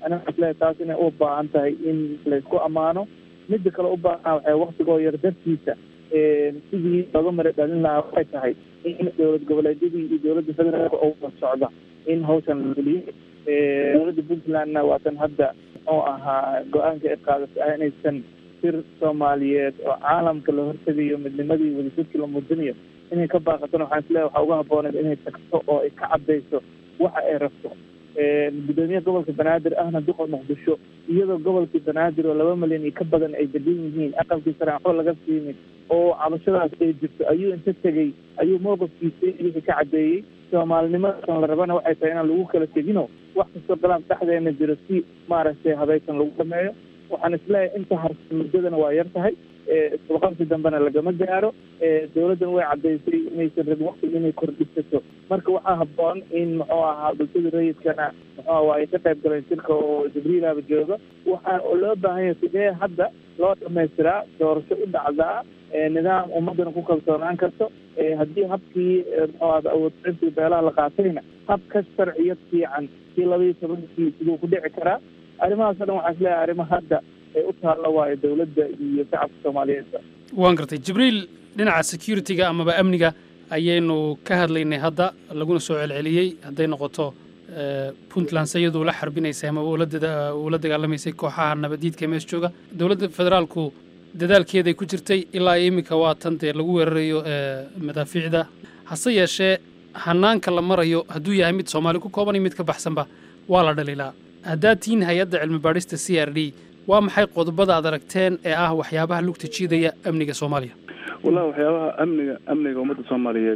aniga waxaan isleeyahay taas inay u baahan tahay in laysku ammaano midda kale u baahan waxay waktigoo yar dartiisa sidii looga mara dhalin lahaa waxay tahay in dowlad goboleedyadii iyo dowladda federaalka oo wada socda in hawshan la geliyo dowladda puntlandna waa tan hadda muxuu ahaa go-aanka ay qaadatay ah inaysan sir soomaaliyeed oo caalamka la hortegayo midnimadii wadajirkii la muujinayo inay ka baaqatona waxaan isleeyahay waxaa uga habbooneed inay tagto oo ay ka caddayso waxa ay rabto gudoomiyaha gobolka banaadir ahna duqa muqdisho iyadoo gobolkii banaadir oo laba milyan iyo ka badan ay degan yihiin aqalkii sare waxba laga siimin oo cabashadaas ay jirto ayuu inta tegey ayuu mowqifkiisa wixii ka caddeeyey soomaalinimadan la rabana waxay tahay inaan lagu kala tegino wax kastoo galaan dhexdeena jiro si maaragtay habaysan lagu dhameeyo waxaan isleeyahay inta harsan muddadana waa yar tahay isbaqabsi dambena lagama gaaro dowladdan way caddaysay inaysan rabin waqtiga inay kordhisato marka waxaa habboon in muxuu ahaa bulshada rayidkana muxuu waa ay ka qayb galeen shirka oo jibriilaba jooga waxaa oo loo baahan yahay sidee hadda loo dhamaystiraa doorasho u dhacdaa nidaam ummadana ku kalsoonaan karto haddii habkii muxuu ahda awoodsintii beelaha la qaatayna hab ka sharciyad fiican kii labaiyo tobankii siduu ku dhici karaa arrimahaas o dhan waxaa isleeyahay arrimo hadda ay u taalla waayo dowladda iyo shacabka soomaaliyeedba waan gartay jibriil dhinaca security-ga amaba amniga ayaynu ka hadlaynay hadda laguna soo celceliyey hadday noqoto puntland se iyaduu la xarbinaysay ama uu la dagaalamaysay kooxaha nabadiidka mees jooga dowladda federaalku dadaalkeeday ku jirtay ilaa iminka waa tan dee lagu weerarayo madaafiicda hase yeeshee hanaanka la marayo hadduu yahay mid soomaali ku kooban iyo mid ka baxsanba waa la dhalilaa haddaad tihiin hay-adda cilmi baadhista c r d waa maxay qodobada aad aragteen ee ah waxyaabaha lugta jiidaya amniga soomaaliya wallahi waxyaabaha amniga amniga ummadda soomaaliyeed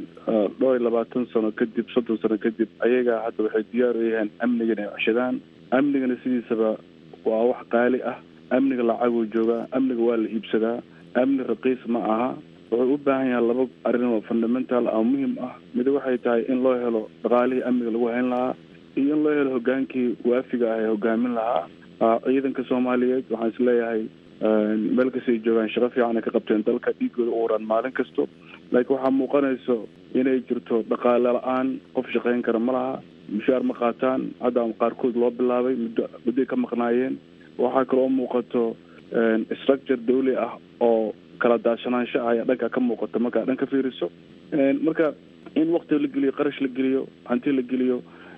dhowr iyo labaatan sano kadib soddon sano kadib ayagaa hadda waxay diyaar u yahaan amniga inay ceshadaan amnigana sidiisaba waa wax qaali ah amniga lacaguu joogaa amniga waa la iibsadaa amni raqiis ma aha wuxuu u baahan yahay laba arrin oo fundamental ah muhim ah mid waxay tahay in loo helo dhaqaalihii amniga lagu hayn lahaa iyo in loo helo hogaankii waafiga ah ee hogaamin lahaa ciidanka soomaaliyeed waxaan is leeyahay meel kasta ay joogaan shaqo fiican ay ka qabteen dalka dhiigooda u uraan maalin kasto laakiin waxaa muuqanayso inay jirto dhaqaale la-aan qof shaqayn kara ma laha mushaar ma qaataan hadda qaarkood loo bilaabay muddo muddoay ka maqnaayeen waxaa kaloo muuqato structure dawli ah oo kala daashanaansho ah ayaa dhanka ka muuqata markaa dhan ka fiiriso marka in wakti la geliyo qarash la geliyo hanti la geliyo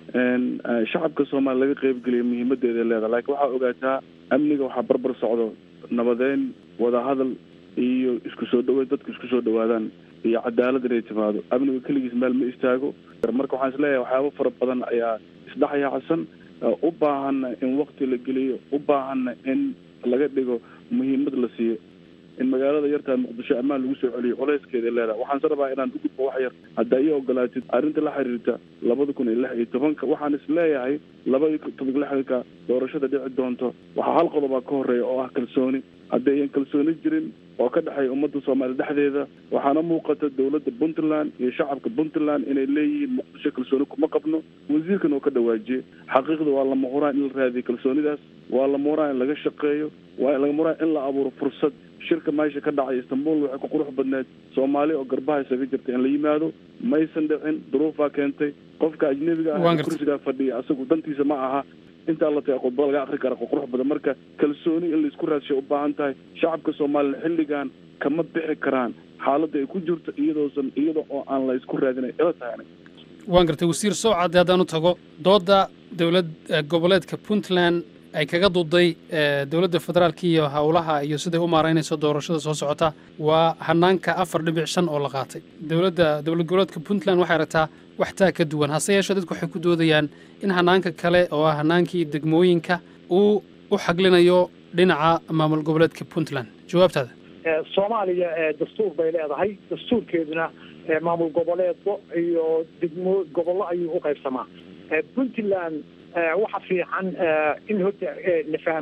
shacabka soomaaliya laga qeybgeliyo muhiimadeeda leedahay laakiin waxaa ogaataa amniga waxaa barbar socdo nabadeyn wadahadal iyo isku soo dhaweyd dadku isku soo dhawaadaan iyo cadaalad inay timaado amniga keligiis meel ma istaago marka waxaan isleeyahay waxyaabo fara badan ayaa isdhexyaacsan u baahanna in wakti la geliyo u baahanna in laga dhigo muhiimad la siiyo in magaalada yartaa muqdisho ammaan lagu soo celiyo culayskeeda leedahay waxaan se rabaa inaan u gudbo wax yar hadda ii ogolaatid arrinta la xiriirta labada kun iyo lix iyo tobanka waxaan is leeyahay labada toban lixdanka doorashada dhici doonto waxaa hal qodobaa ka horeeya oo ah kalsooni haddayan kalsooni jirin oo ka dhexeeya ummadda soomaaliya dhexdeeda waxaana muuqata dowladda puntland iyo shacabka puntland inay leeyihiin muqdisho kalsooni kuma qabno wasiirkan oo ka dhawaajiyey xaqiiqda waa lama huraan in la raadiyo kalsoonidaas waa lama huraan in laga shaqeeyo waa lama huraan in la abuuro fursad shirka meesha ka dhacay istanbul waxay ku qurux badneed soomaali oo garbaha isaga jirta in la yimaado maysan dhicin duruufaa keentay qofka ajnebiga ah kursigaa fadhiya asagu dantiisa ma aha intaa la taga khudba laga akri kara qurux badan marka kalsooni in laisku raadshay u baahan tahay shacabka soomaaliya xilligan kama bixi karaan xaaladda ay ku jirto iyadoosan iyada oo aan la isku raadinay ila tahay waan gartay wasiir sowcadde haddaan u tago doodda dowlad goboleedka puntland ay kaga duuday dowladda federaalka iyo howlaha iyo siday u maaraynayso doorashada soo socota waa hanaanka afar dhibic shan oo la qaatay dowladda dowlad goboleedka puntland waxay rabtaa wax taa ka duwan hase yeeshee dadku waxay ku doodayaan in hanaanka kale oo ah hanaankii degmooyinka uu u xaglinayo dhinaca maamul goboleedka puntland jawaabtaada soomaaliya dastuur bay leedahay dastuurkeeduna maamul goboleedko iyo degmo gobollo ayuu u qaybsamaa puntland waxa fiican in horta la fahmo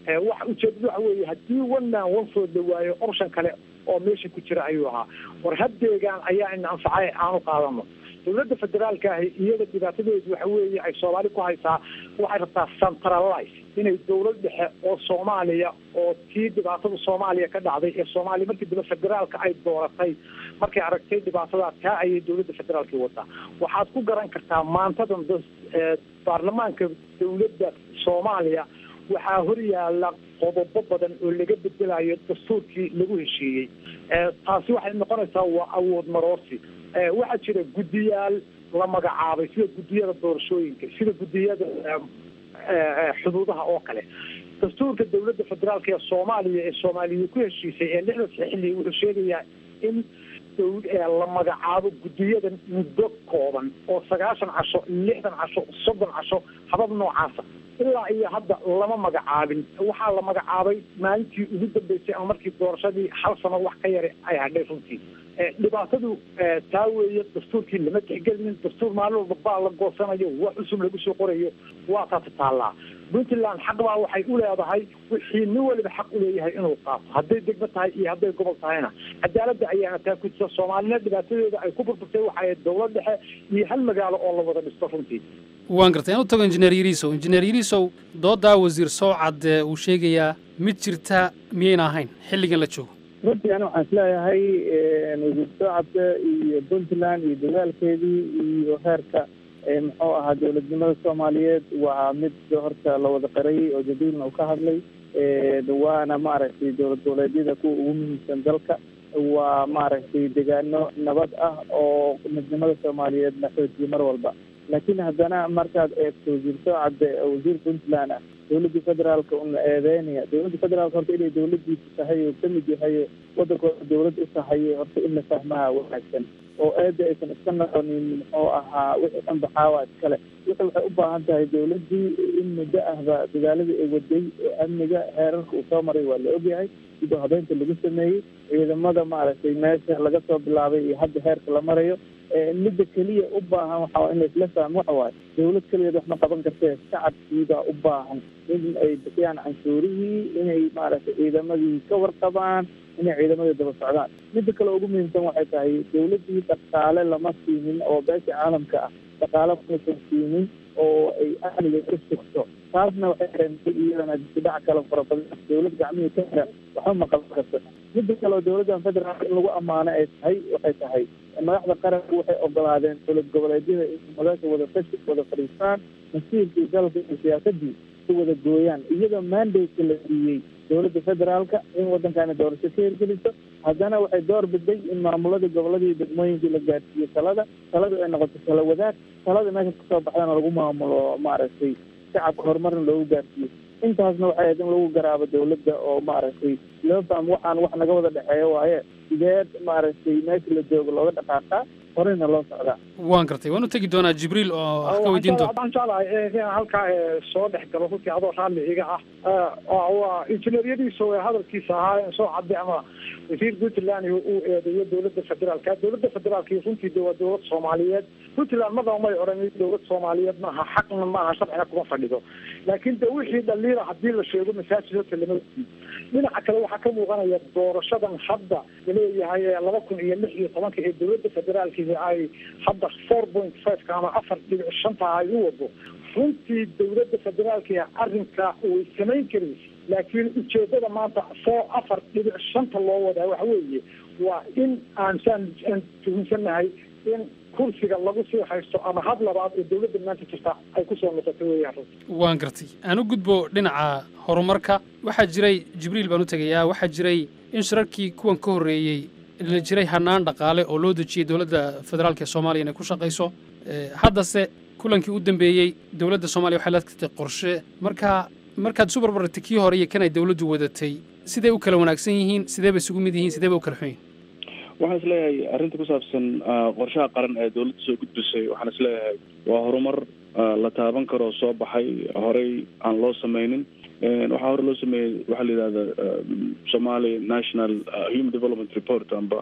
wax ujeedadu waxa weeye haddii one man one food la waayo option kale oo meesha ku jira ayuu ahaa war haddeegaan ayaa ina anfacay aanu qaadano dowladda federaalka ahi iyada dhibaatadeedu waxa weeye ay soomaali ku haysaa waxay rabtaa centralize inay dowlad dhexe oo soomaaliya oo tii dhibaatada soomaaliya ka dhacday ee soomaaliya markii dambe federaalka ay dooratay markay aragtay dhibaatadaa taa ayay dowladda federaalka wadaa waxaad ku garan kartaa maantadan baarlamaanka dowladda soomaaliya waxaa hor yaala qodobo badan oo laga bedelayo dastuurkii lagu heshiiyey taasi waxay noqonaysaa waa awood maroosi waxaa jira guddiyaal la magacaabay sida guddiyada doorashooyinka sida guddiyada xuduudaha oo kale dastuurka dowladda federaalk ee soomaaliya ee soomaaliya ku heshiisay ee lixda saxili wuxuu sheegayaa in la magacaabo guddiyadan muddo kooban oo sagaashan casho lixdan casho soddon casho habab noocaasa ilaa iyo hadda lama magacaabin waxaa la magacaabay maalintii ugu dambeysay ama markii doorashadii hal sano wax ka yara ay hadhay runtii dhibaatadu taa weeye dastuurkii lama tixgelinin dastuur maalin walba baa la goosanayo wax cusub lagu soo qorayo waa taasi taallaa puntland xaq baa waxay u leedahay wixii nin waliba xaq u leeyahay inuu qaato hadday degmo tahay iyo hadday gobol tahayna cadaaladda ayaana taa ku jirta soomaalina dhibaatadeeda ay ku burburtay waxay dowlad dhexe iyo hal magaalo oo la wada dhisto runtii waan gartay aan u tago injineer yariisow injineer yariisow doodaa wasiir sowcad uu sheegayaa mid jirta miyayna ahayn xilligan la joogo runtii ani waxaan isleeyahay wasiir sowcadka iyo puntland iyo dagaalkeedii iyo heerka muxuu ahaa dowladnimada soomaaliyeed waa mid horta la wada qarayay oo jadiilna uu ka hadlay waana maaragtay dowlad goboleedyada kuwa ugu muhiimsan dalka waa maaragtay degaano nabad ah oo midnimada soomaaliyeed la xoojiye mar walba laakiin haddana markaad eegto wasiir sowcadde wasiir puntland ah dowladda federaalka una eedeynaya dowladda federaalka horta inay dowladiisa tahay oo kamid yahay wadankooda dowlad u tahay horta in la fahmaha wanaagsan oo eeda aysan iska noqonin muxuu ahaa wixii dhan baxaawa iskale wixii waxay u baahan tahay dowladdii in muddo ahba dagaaladii ay waday oo amniga heerarka uu soo maray waa la ogyahay sidoo habeynta lagu sameeyey ciidamada maaragtay meesha laga soo bilaabay iyo hadda heerka la marayo midda keliya u baahan waxaa in laisla fahmo waxa waaye dowlad keligeed wax ma qaban kartee shacabkiibaa u baahan in ay bixiyaan canshuurihii inay maaragtay ciidamadii ka warqabaan inay ciidamadii daba socdaan midda kale ugu muhiimsan waxay tahay dowladdii dhaqaale lama siinin oo beesha caalamka ah dhaqaale masan siinin oo ay amniga ka sugto taasna waxay keentay iyadana dibdhac kale fara badan dowlad gacmihii ka xiran waxba ma qaban karto midda kale oo dowladdan federaalka in lagu ammaano ay tahay waxay tahay madaxda qaranku waxay ogolaadeen dowlad goboleedyada in madaasha wada tashi wada fadhiistaan masiirkii dalka iyo siyaasadii si wada gooyaan iyadoo mandate la siiyey dowladda federaalka in waddankani doorasho ka hirgeliso haddana waxay door biday in maamuladii goboladii degmooyinkii la gaadhsiiyo talada taladu ay noqoto tala wadaag talada meesha kasoo baxdana lagu maamulo maaragtay shacabka horumarna loogu gaarsiiyo intaasna waxay ahayd in lagu garaabo dowladda oo maaragtay loo fahmo waxaan wax naga wada dhexeeya waaye sidee maaragtay meesha la joogo looga dhaqaaqaa horeyna loo socdaa waan gartay waan u tegi doonaa jibriil oo wax ka weydiin doona waxaan jeclahay inaan halkaa soo dhex galo runtii adoo raalli iga ah waa injineeryadiisa ee hadalkiisa ahaa soo cadday ama wasiir puntland uu eedeeyo dowladda federaalka dowladda federaalka runtii de waa dowlad soomaaliyeed puntland madaba may odhan dowlad soomaaliyeed maaha xaqna maaha sharcina kuma fadhido laakiin de wixii dhaliila hadii la sheego masaajid horta lama weydiin dhinaca kale waxaa ka muuqanaya doorashadan hadda laleeyahay ee laba kun iyo lix iyo tobanka ee dowladda federaalki ay hadda four point fiveka ama afar dhibic shanta ay u wado runtii dowladda federaalka arrinka way samayn karaysa laakiin ujeedada maanta four afar dhibic shanta loo wadaa waxa weeye waa in aan saan aan tuhunsannahay in kursiga lagu sii haysto ama had labaad oo dowladda maanta jirta ay kusoo noqoto weeyaan runtii waan gartay aan u gudbo dhinaca horumarka waxaa jiray jibriil baan u tegayaa waxaa jiray in shirarkii kuwan ka horreeyey la jiray hanaan dhaqaale oo loo dejiyey dowladda federaalka ee soomaaliya inay ku shaqayso haddase kulankii u dambeeyey dowladda soomaaliya waxay la tagtay qorshe marka markaad isu barbartay kii hore iyo kan ay dowladdu wadatay siday u kala wanaagsan yihiin sidee bay isugu mid yihiin sidee bay u kala xun yihiin waxaan isleeyahay arrinta ku saabsan qorshaha qaran ee dowladda soo gudbisay waxaan isleeyahay waa horumar la taaban karoo soo baxay horey aan loo sameynin waxaa hore loo sameeyey waxaa la yidhahda somali national human development report amba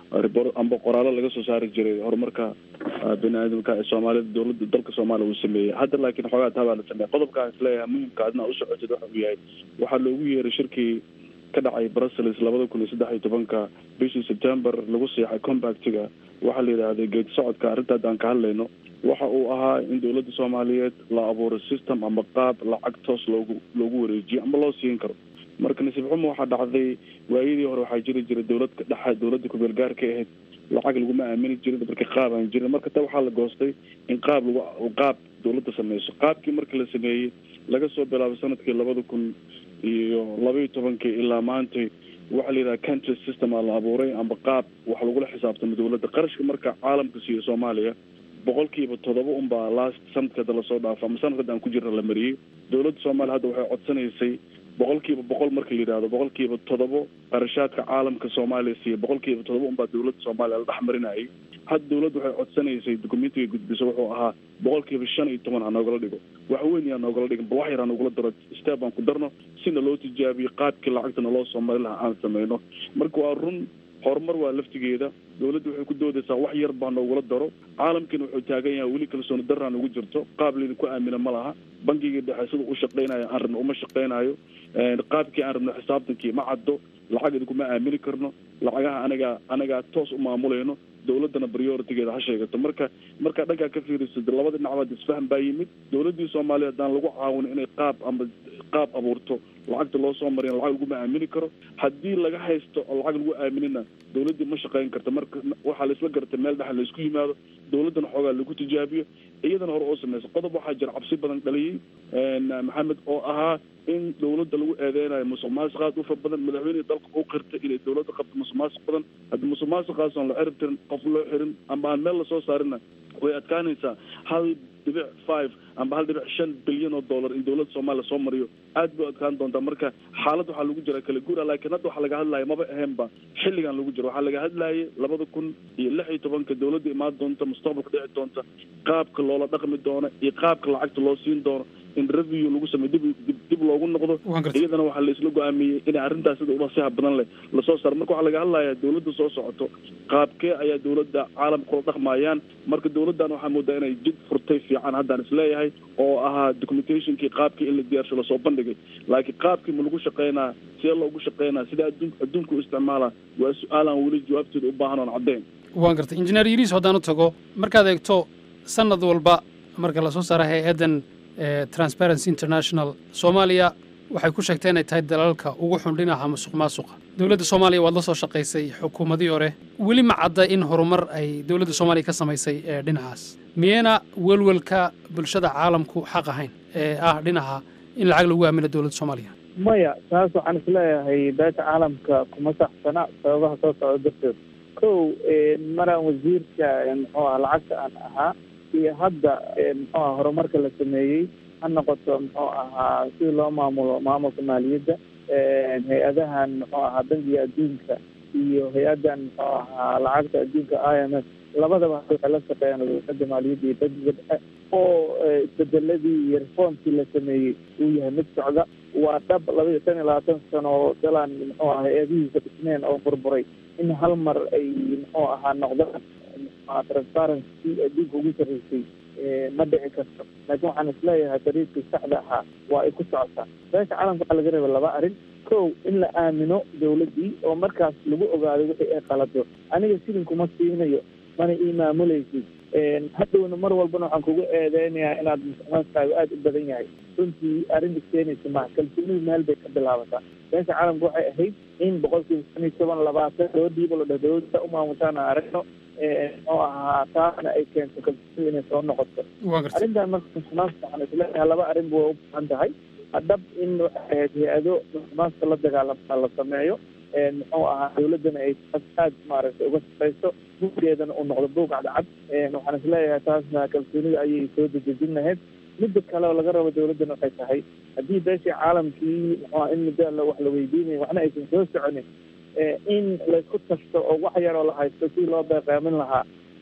report amba qoraallo laga soo saari jiray horumarka bini-aadamka ee soomaalida dowladda dalka soomaaliya uu sameeyey hadda laakiin xoogaa taa baa la sameeyay qodobkaan isleeyahay muhimka adna u socotid waxa uu yahay waxaa loogu yeeray shirkii ka dhacay brussels labada kun iyo saddex iyo tobanka bishii september lagu seexay compactiga waxaa la yidhaahday geedi socodka arrinta haddaan ka hadlayno waxa uu ahaa in dowladda soomaaliyeed la abuuro system ama qaab lacag toos loogu loogu wareejiyo ama loo siin karo marka nasiib xumo waxaa dhacday waayadii hore waxaa jiri jiray dowlad dhexe dowladda ku-meel gaarka ahayd lacag laguma aamini jirin marka qaab aan jirin marka ta waxaa la goostay in qaab lagu qaab dowladda sameyso qaabkii marka la sameeyey laga soo bilaabay sanadkii labada kun iyo labaiyo tobankii ilaa maantay waxaa la yidhaha country system aa la abuuray amba qaab wax lagula xisaabtamo dowladda qarashka marka caalamka siiyo soomaaliya boqolkiiba toddoba unbaa last sanadkada lasoo dhaafo ama sanadkada aan ku jirna la mariyey dowladda soomaaliya hadda waxay codsanaysay boqolkiiba boqol marka la yidhahdo boqolkiiba toddobo qarashaadka caalamka soomaaliya siiya boqolkiiba toddoba unbaa dowladda soomaaliya la dhex marinayay hadda dowladda waxay codsanaysay documentiga gudbiso wuxuu ahaa boqolkiiba shan iyo toban ha noogala dhigo wax weyn yaa noogala dhigin bal wax yar ha noogula daro step aan ku darno sina loo tijaabiyo qaabkii lacagtana loo soo mari lahaa aan sameyno marka waa run horumar waa laftigeeda dowladda waxay ku doodaysaa wax yar baa noogula daro caalamkiina wuxuu taagan yahay weli kalsooni daraan ugu jirto qaab laydinku aamina ma laha bangigii dhexe sida u shaqaynayo aan rabno uma shaqaynayo qaabkii aan rabno xisaabtankii ma caddo lacag idinkuma aamini karno lacagaha anagaa anagaa toos u maamulayno dowladdana prioritigeeda ha sheegato marka markaa dhankaa ka fiiriso labada dhinacbaad isfahan baa yimid dowladdii soomaaliya haddaan lagu caawino inay qaab amba qaab abuurto lacagta loo soo mariyan lacag laguma aamini karo haddii laga haysto oo lacag lagu aaminina dowladdii ma shaqayn karta marka waxaa laisla gartay meel dhexa laisku yimaado dowladdana xoogaa lagu tijaabiyo iyadana hore oo sameysa qodob waxaa jira cabsi badan dhaliyey maxamed oo ahaa in dowladda lagu eedeynayo musuq maasuq aad u fara badan madaxweynihii dalka u qirtay inay dowladda qabto musuq maasuq badan haddii musuq maasuqaas aan la cirib tirin qof loo xirin amba aan meel lasoo saarina way adkaanaysaa hal dhibic five amba hal dhibic shan bilyan oo dollar in dowladda soomaaliya soo mariyo aad bay adkaan doontaa marka xaalad waxaa lagu jira kala guura laakiin hadda waxaa laga hadlaya maba ahaynba xilligan lagu jiro waxaa laga hadlayay labada kun iyo lix iyo tobanka dowladda imaan doonta mustaqbalka dhici doonta qaabka loola dhaqmi doono iyo qaabka lacagta loo siin doono in review lagu sameyo dib dib loogu noqdo iyadana waxaa la isla go-aamiyey inay arrintaas sida ulasiha badan leh lasoo saaro marka waxaa laga hadlayaa dowladda soo socoto qaabkee ayaa dowladda caalamka kula dhaqmayaan marka dowladdan waxaa moodaa inay jid furtay fiican haddaan isleeyahay oo ahaa documentationkii qaabkii in la diyaarsho lasoo bandhigay laakiin qaabkii ma lagu shaqeynaa see loogu shaqeynaa sida adduun adduunka u isticmaalaa waa su-aalaan weli jawaabteeda u baahan oon caddeyn waan gartay injineer yiriis haddaan u tago markaad eegto sanad walba marka lasoo saara hay-addan transparency international soomaaliya waxay ku sheegtay inay tahay dalalka ugu xun dhinaca musuq maasuqa dowladda soomaaliya waad la soo shaqaysay xukuumadii hore weli ma cadda in horumar ay dowladda soomaaliya ka samaysay ee dhinacaas miyayna welwelka bulshada caalamku xaq ahayn ee ah dhinaca in lacag lagu aamino dowladda soomaaliya maya taas waxaan isleeyahay beesha caalamka kuma saxsana sababaha soo socda darteed kow maraan wasiirka muxuu aha lacagta aan ahaa iyo hadda muxuu aha horumarka la sameeyey ha noqoto muxuu ahaa sidii loo maamulo maamulka maaliyadda hay-adahan muxuu ahaa bangiga adduunka iyo hay-addan muxuu ahaa lacagta adduunka i m f labadaba waxay la shaqeeyaan wasaaradda maaliyadda iyo bangiga dhexe oo isbedeladii iyo reformkii la sameeyey uu yahay mid socda waa dhab laba iyo tan iyo labaatan sano oo dalaan muxuu aha hay-adihiisa dhisneen oo burburay in hal mar ay muxuu ahaa noqdaan transparency adduunka ugu sarreysay ma dhici karto laakiin waxaan isleeyahay dariiqii saxda ahaa waa ay ku socotaa beesha caalamka waxaa laga reeba laba arrin kow in la aamino dowladdii oo markaas lagu ogaado wixii ay qalado aniga shilinkuma siinayo mana ii maamulaysid hadhowna mar walbana waxaan kugu eedeynayaa inaad musuqmaasuqaagu aada u badan yahay runtii arrinta keenaysa maha kalsoonidu meel bay ka bilaabataa beesha caalamka waxay ahayd in boqolkiiba shan iyo toban labaatan loo dhiibo la dhah dowladda u maamutaan aan aragno oo ahaa taasna ay keento kalsoonidu inay soo noqoto arrintan marka musuqmaasuqa waxaan isleeyahay laba arrinba way u baahan tahay dhab in waxay ahayd hay-ado musuqmaasuqa la dagaalama la sameeyo muxuu ahaa dowladdana ay aad maaragtay uga shaqayso bugeedana uu noqdo buug cadcad waxaan isleeyahay taasna kalsoonida ayay soo dejejin lahayd midda kale oo laga rabo dowladdana waxay tahay haddii beeshii caalamkii muxuu in muddo wax la weydiinaya waxna aysan soo soconin in laysku tashto oo wax yaroo la haysto si loo beeqaamin lahaa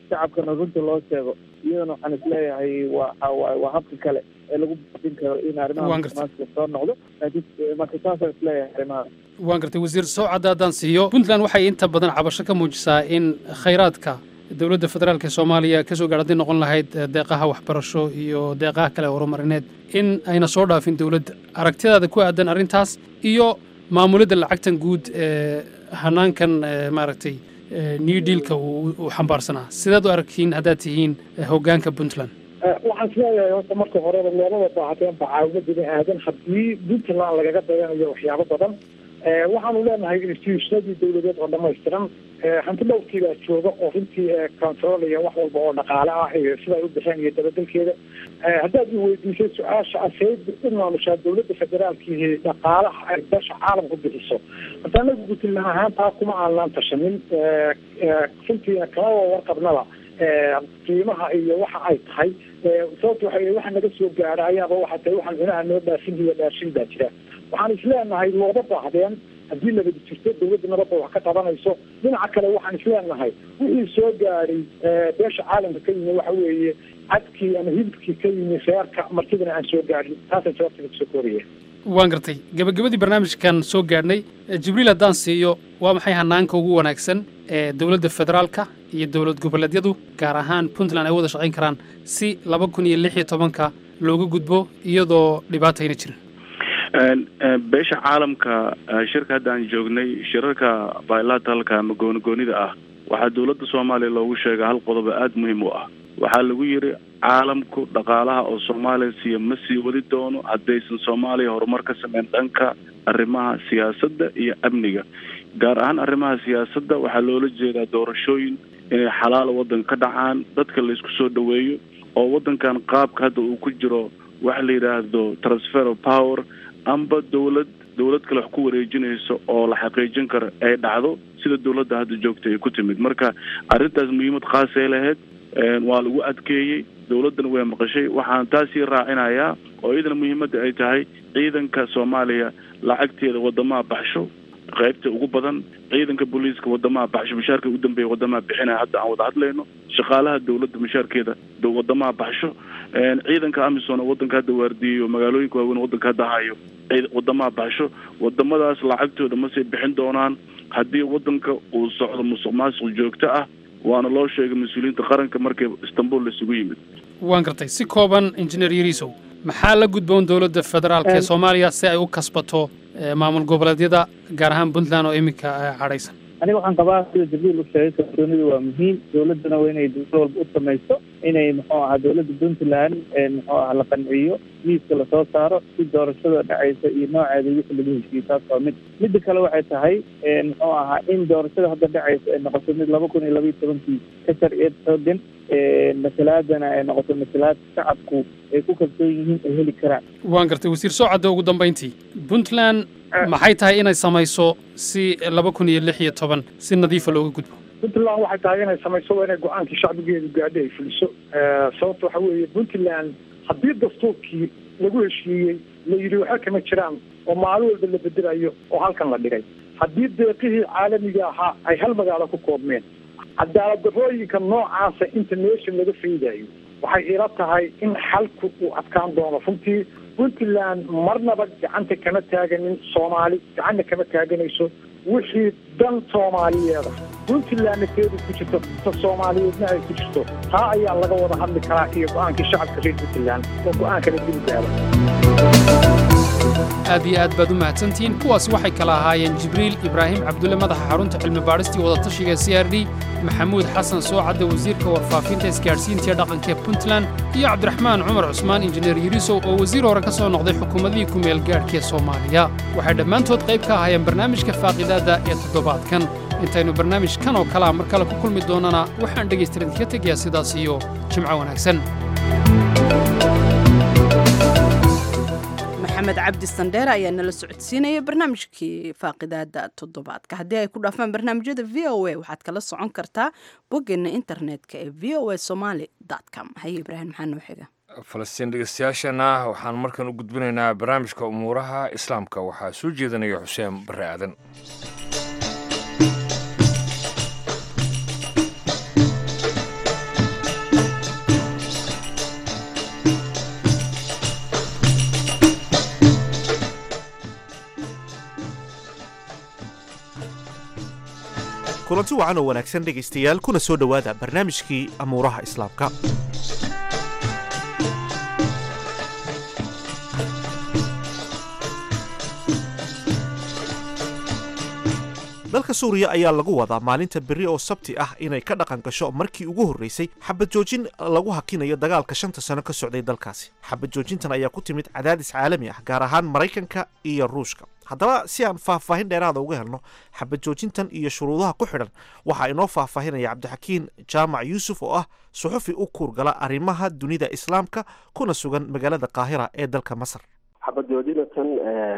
shacabkana runta loo sheego iyadana waxaan isleeyahay waa waa habka kale ee lagu badin karo in arrimaha Waan gartay. musuqmaasuqa soo noqdo laakiin marka saasaan isleeyahay arrimaha waan gartay wasiir sowcadda haddaan siiyo puntland waxay inta badan cabasho ka muujisaa in khayraadka dowladda federaalk ee soomaaliya ka soo gaadha hadday noqon lahayd eh, deeqaha waxbarasho iyo deeqaha kale horumarineed in ayna soo dhaafin dowladda aragtidaada ku aadan arrintaas iyo maamulidda lacagtan guud ee hanaankan eh, maaragtay eh, new dealka uu uu xambaarsanaa sidaad u aragtiin haddaad tihiin eh, hoggaanka puntland waxaan isleeyahay horta marka horeba loomada baahateen bacaawimo bini aadan haddii puntland lagaga dayanayo waxyaabo badan Eh, waxaanu leenahay institutionadii dowladeed oo dhammaystiran Eh, hanti dhowrkii baa jooga oo runtii eh, controlaya wax walba oo dhaqaale ah iyo siday u bixeen iyo dabadelkeeda Eh, haddaad i weydiisay su-aasha aseyd u maamushaa dowladda federaalkiihi dhaqaalaha ay dasha caalamku bixiso horta anagu puntland ahaan taa kuma aanaan tashanin Eh, eh, runtiina kamaba warqabnaba eh, qiimaha iyo waxa ay tahay Eh, sababta waxa waxa naga soo gaara ayaaba waxa tahay waxaan cunaha noo dhaafin iyo dhaafin baa jira waxaan isleenahay looga baahdeen haddii nabadi jirto dowladda nabadda wax ka qabanayso dhinaca kale waxaan isleenahay wixii soo gaadhay eh, beesha caalamka ka yimi waxa weeye cadkii ama hilibkii ka yimi reerka martidana aan soo gaadhin taasaan jawaabta kusoo kooraya waan gartay gebagabadii barnaamijkan soo gaadhnay Eh, jibriil haddaan siiyo waa maxay hanaanka ugu wanaagsan ee dowladda federaalka iyo dowlad goboleedyadu gaar ahaan puntland ay wada shaqayn karaan si laba kun iyo lix iyo tobanka looga gudbo iyadoo dhibaatayna jirin Een, een, beesha caalamka eh, shirka hadda aan joognay shirarka bilateralka ama goonigoonida ah waxaa dowladda soomaaliya loogu sheegay hal qodob oo aada muhiim u ah waxaa lagu yidhi caalamku dhaqaalaha oo soomaaliya siiya ma sii wadi doono haddaysan soomaaliya horumar ka sameyn dhanka arrimaha siyaasadda iyo amniga gaar ahaan arrimaha siyaasadda waxaa loola jeedaa doorashooyin inay xalaal waddanka ka dhacaan dadka la isku soo dhoweeyo oo waddankan qaabka hadda uu ku jiro waxa la yidhaahdo transfer of power amba dowlad dowlad kale wax ku wareejinayso oo la xaqiijin karo ay dhacdo sida dowladda hadda joogta ay ku timid marka arrintaas muhiimad khaasay lahayd een, waa lagu adkeeyey dowladdana way maqashay waxaan taasii raacinayaa oo iyadana muhiimadda ay tahay ciidanka soomaaliya lacagteeda wadamaha baxsho qaybta ugu badan ciidanka booliiska wadamaha baxsho mushaarka ugu dambeeya wadamaha bixinaya hadda aan wada hadlayno shaqaalaha dowladda mushaarkeeda do- wadamaha baxsho een, ciidanka amisom oo wadanka hadda waardiyeyo magaalooyinka waaweyn oo wadanka hadda hayo ciid- wadamaha baxsho wadamadaas lacagtooda ma sii bixin doonaan haddii wadanka uu socdo musuq maasuq joogto ah waana loo sheegay mas-uuliyiinta qaranka markii istanbul laisugu yimid waan gartay si kooban injineer yariisow maxaa la gudboon dowladda federaalk ee Em. soomaaliya si ay u kasbato eh, maamul goboleedyada gaar ahaan puntland oo iminka eh, cadhaysan aniga waxaan qabaa sida jibriil u sheegay kalsoonidu waa muhiim dowladdana waa inay dowlad walba u samayso inay muxuu ahaa dowladda puntland ee muxuu ahaa la qanciyo miiska lasoo saaro si doorashada dhacaysa iyo nooceeda wixii lagu heshiiyey taas waa mid midda kale waxay tahay ee muxuu ahaa in doorashada hadda dhacaysa ay noqoto mid laba kun iyo laba iyo tobankii ka sharciyad xoogan ee masalaadana ay noqoto masalaad shacabku ay ku kalsoon yihiin ay heli karaan waan gartay wasiir soocadda ugu dambayntii puntland maxay tahay inay samayso si laba kun iyo lix iyo toban si nadiifa looga gudbo puntland waxay tahay inay samayso waa inay go-aankii shacbigeedu gaadho ay fuliso Eh, sababta waxa weeye puntland haddii dastuurkii lagu heshiiyey la yidhi waxa kama jiraan oo maalin walba la bedelayo oo halkan la dhigay haddii deeqihii caalamiga ahaa ay hal magaalo ku koobmeen cadaalad darrooyinka noocaasa inta meesha laga faydayo waxay ila tahay in xalku uu adkaan doono runtii puntland marnaba gacanta kama taaganin soomaali gacanna kama taaganayso wixii dan soomaaliyeeda puntlandna teedu ku jirto ta soomaaliyeedna ay ku jirto taa ayaa laga wada hadli karaa iyo go-aankii shacabka reer puntland oo go-aankana dib u gaada aad iyo aad baad u mahadsantihiin kuwaasi waxay kala ahaayeen jibriil ibraahim cabdulle madaxa xarunta cilmi baadhistii wadatashiga c r d maxamuud xasan soocadde wasiirka warfaafinta isgaadhsiinta iyo dhaqanka ee puntland iyo cabdiraxmaan cumar cusmaan injineer yariisow oo wasiir hore ka soo noqday xukuumadihii ku meel gaadhka ee soomaaliya waxay dhammaantood qayb ka ahaayeen barnaamijka faaqidaadda ee toddobaadkan intaynu barnaamijkan oo kalea mar kale ku kulmi doonana waxaan dhegaystiran idinka tegayaa sidaas iyo jimco wanaagsan maxamed cabdi sandheere ayaa nala socodsiinaya barnaamijkii faaqidaada toddobaadka haddii ay ku dhaafaan barnaamijyada v o a waxaad kala socon kartaa boggeena internetka ee v o a somaly com haye ibraahim maxaa noo xiga falastiin dhegeystayaashana waxaan markan u gudbinaynaa barnaamijka umuuraha islaamka waxaa soo jeedanaya xuseen bare aadan kulanti wacan oo wanaagsan dhegaystayaal kuna soo dhowaada barnaamijkii amuuraha islaamka dalka suuriya ayaa lagu wadaa maalinta berri oo sabti ah inay ka dhaqan gasho markii ugu horreysay xabad joojin lagu hakinayo dagaalka shanta sano ka socday dalkaasi xabad joojintan ayaa ku timid cadaadis caalami ah gaar ahaan maraykanka iyo ruushka haddaba si aan faahfaahin dheeraada uga helno xabad joojintan iyo shuruudaha ku xidhan waxaa inoo faahfaahinaya cabdixakiin jaamac yuusuf oo ah suxufi u kuurgala arrimaha dunida islaamka kuna sugan magaalada qaahira ee dalka masar xabad joojinatan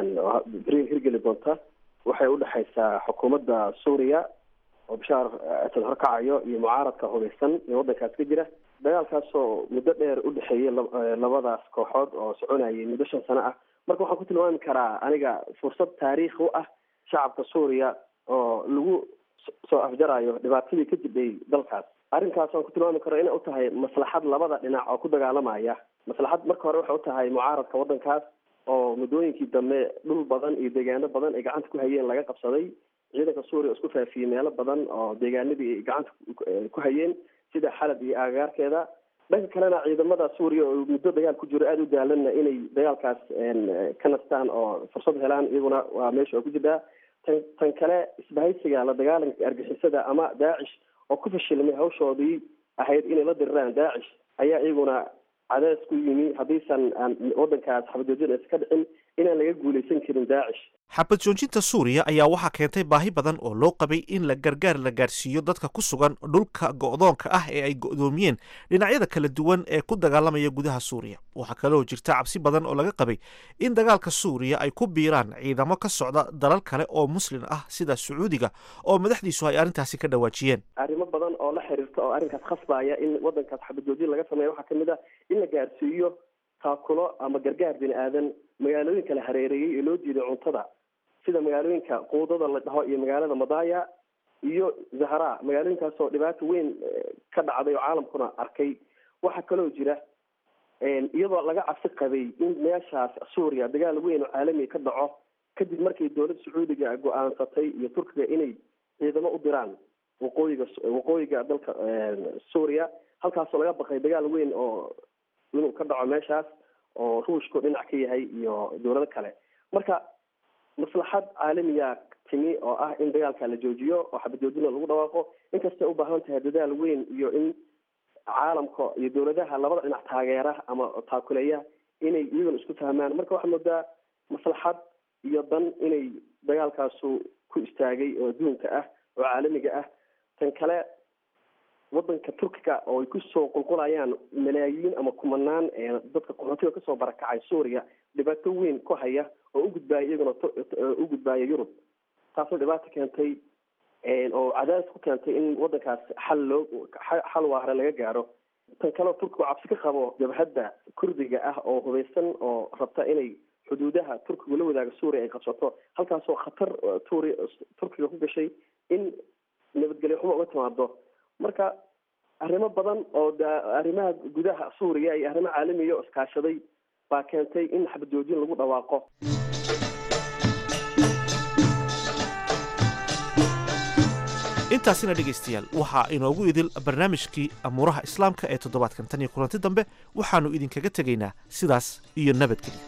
beri hirgeli doonta waxay udhexaysaa xukuumadda suuriya oo bashaar asad horkacayo iyo mucaaradka hubeysan ee waddankaas ka jira dagaalkaasoo muddo dheer udhexeeyay labadaas kooxood oo soconayay muddo shan sano ah marka waxaan ku tilmaami karaa aniga fursad taariikhi u ah shacabka suuriya oo lagu soo afjarayo dhibaatadii ka jibhay dalkaas arrinkaas waan ku tilmaami karo inay u tahay maslaxad labada dhinac oo ku dagaalamaya maslaxad marka hore waxay u tahay mucaaradka waddankaas oo muddooyinkii dambe dhul badan iyo deegaano badan ay gacanta ku hayeen laga qabsaday ciidanka suuriya isku faafiyey meelo badan oo deegaanadii ay gacanta ku hayeen sida xalab iyo aagaarkeeda dhanka kalena ciidamada suuriya oo muddo dagaal ku jiro aada u daalanna inay dagaalkaas ka nastaan oo fursad helaan iyaguna waa meesha oo ku jirtaa tan tan kale isbahaysiga la dagaalanka argixisada ama daacish oo ku fashilmay hawshoodii ahayd inay la diriraan daacish ayaa iyaguna cadaas ku yimi haddiisan aan waddankaas xabajoojin aysa ka dhicin inaan laga guulaysan karin daacish xabad joojinta suuriya ayaa waxaa keentay baahi badan oo loo qabay in la gargaar la gaarsiiyo dadka ku sugan dhulka go'doonka ah ee ay go'doomiyeen dhinacyada kala duwan ee ku dagaalamaya gudaha suuriya waxaa kaloo jirta cabsi badan oo laga qabay in dagaalka suuriya ay ku biiraan ciidamo ka socda dalal kale oo muslin ah sida sacuudiga oo madaxdiisu ay arrintaasi ka dhawaajiyeen arrimo badan oo la xiriirta oo arrinkaas khasbaya in waddankaas xabajoojin laga sameeya waxaa kamid ah in la gaarsiiyo taakulo ama gargaar bini aadan magaalooyinka la hareereeyey ee loo diiday cuntada sida magaalooyinka quudada la dhaho iyo magaalada madaya iyo zahra magaalooyinkaasoo dhibaato weyn ka dhacday oo caalamkuna arkay waxaa kaloo jira iyadoo laga cabsi qabay in meeshaas suuriya dagaal weyn oo caalamiga ka dhaco kadib markii dowladda sacuudiga go-aansatay iyo turkiga inay ciidamo u diraan waqooyiga waqooyiga dalka suuriya halkaasoo laga baqay dagaal weyn oo inuu ka dhaco meeshaas oo ruushku dhinac ka yahay iyo dowlado kale marka maslaxad caalamiya timi oo ah in dagaalka la joojiyo oo xabajoojina lagu dhawaaqo inkastay u baahan tahay dadaal weyn iyo in caalamka iyo dowladaha labada dhinac taageera ama taakuleeya inay iyaguna isku fahmaan marka waxaa moodaa maslaxad iyo dan inay dagaalkaasu ku istaagay oo adduunka ah oo caalamiga ah tan kale wadanka turkiga oo ay kusoo qulqulayaan malaayiin ama kumanaan dadka qaxootiga kasoo barakacay suuriya dhibaato weyn ku haya oo u gudbaaya iyaguna u gudbaaya yurub taasoo dhibaato keentay oo cadaadis ku keentay in wadankaas xal loo xal waahre laga gaaro tan kaleo turkiga oo cabsi ka qabo jabhadda kurdiga ah oo hubeysan oo rabta inay xuduudaha turkigu la wadaaga suuriya ay qabsato halkaasoo khatar turi turkiga ku gashay in nabadgelyo xumo uga timaado marka arrimo badan oo arrimaha gudaha suuriya iyo arrimo caalamiya oo iskaashaday baa keentay in xabad joojin lagu dhawaaqo intaasina dhegaystayaal waxaa inoogu idil barnaamijkii amuuraha islaamka ee toddobaadkan tan iyo kulanti dambe waxaannu idinkaga tegaynaa sidaas iyo nabadgelyo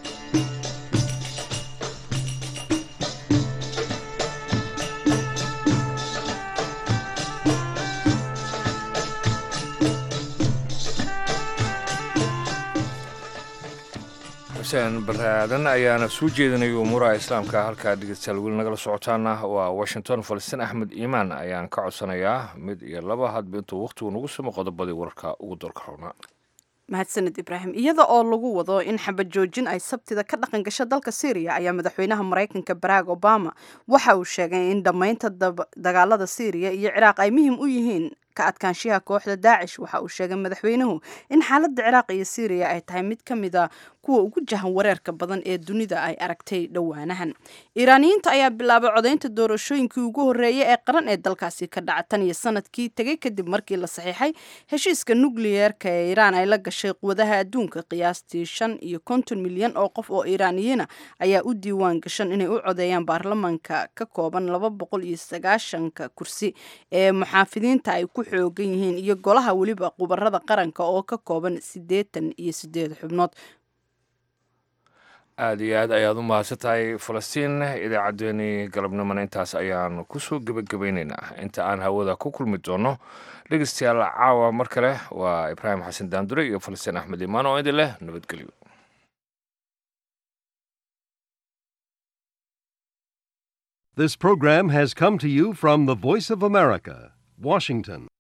xuseen baraadan ayaana soo jeedinaya umuuraha islaamka halkaa dhegeystayaal weli nagala socotaana waa washington falastiin axmed iimaan ayaan ka codsanayaa mid iyo laba hadba intuu wakhtigu nagu simo qodobadii wararka ugu doorka roonaa mahadsaned ibraahim iyada oo lagu wado in xabad joojin ay sabtida ka dhaqan gasho dalka syriya ayaa madaxweynaha maraykanka barack obama waxa uu sheegay in dhammaynta dagaalada syriya iyo ciraaq ay muhiim u yihiin ka adkaanshiyaha kooxda daacish waxa uu sheegay madaxweynuhu in xaaladda ciraaq iyo syriya ay tahay mid ka mid a kuwa ugu jahan wareerka badan ee dunida ay aragtay dhowaanahan iiraaniyiinta ayaa bilaabay codaynta doorashooyinkii ugu horreeyay ee qaran ee dalkaasi ka dhaca tan iyo sanadkii tegay kadib markii la saxiixay heshiiska nukliyeerka ee iiraan ay la gashay quwadaha adduunka qiyaastii shan iyo konton milyan oo qof oo iiraaniyiina ayaa u diiwaan gashan inay u codeeyaan baarlamanka ka kooban laba boqol iyo sagaashanka kursi ee muxaafidiinta ay ku xoogan yihiin iyo golaha weliba qubarada qaranka oo ka kooban siddeetan iyo siddeed xubnood aada iyo aad ayaad u mahadsan tahay falastiin idaacaddeenii galabnimona intaas ayaan kusoo gebagabaynaynaa inta aan hawada ku kulmi doono dhegeystayaal caawa mar kale waa ibraahim xasan daandure iyo falastiin axmed imaan oo idin leh nabadgelyo This program has come to you from the Voice of America, Washington.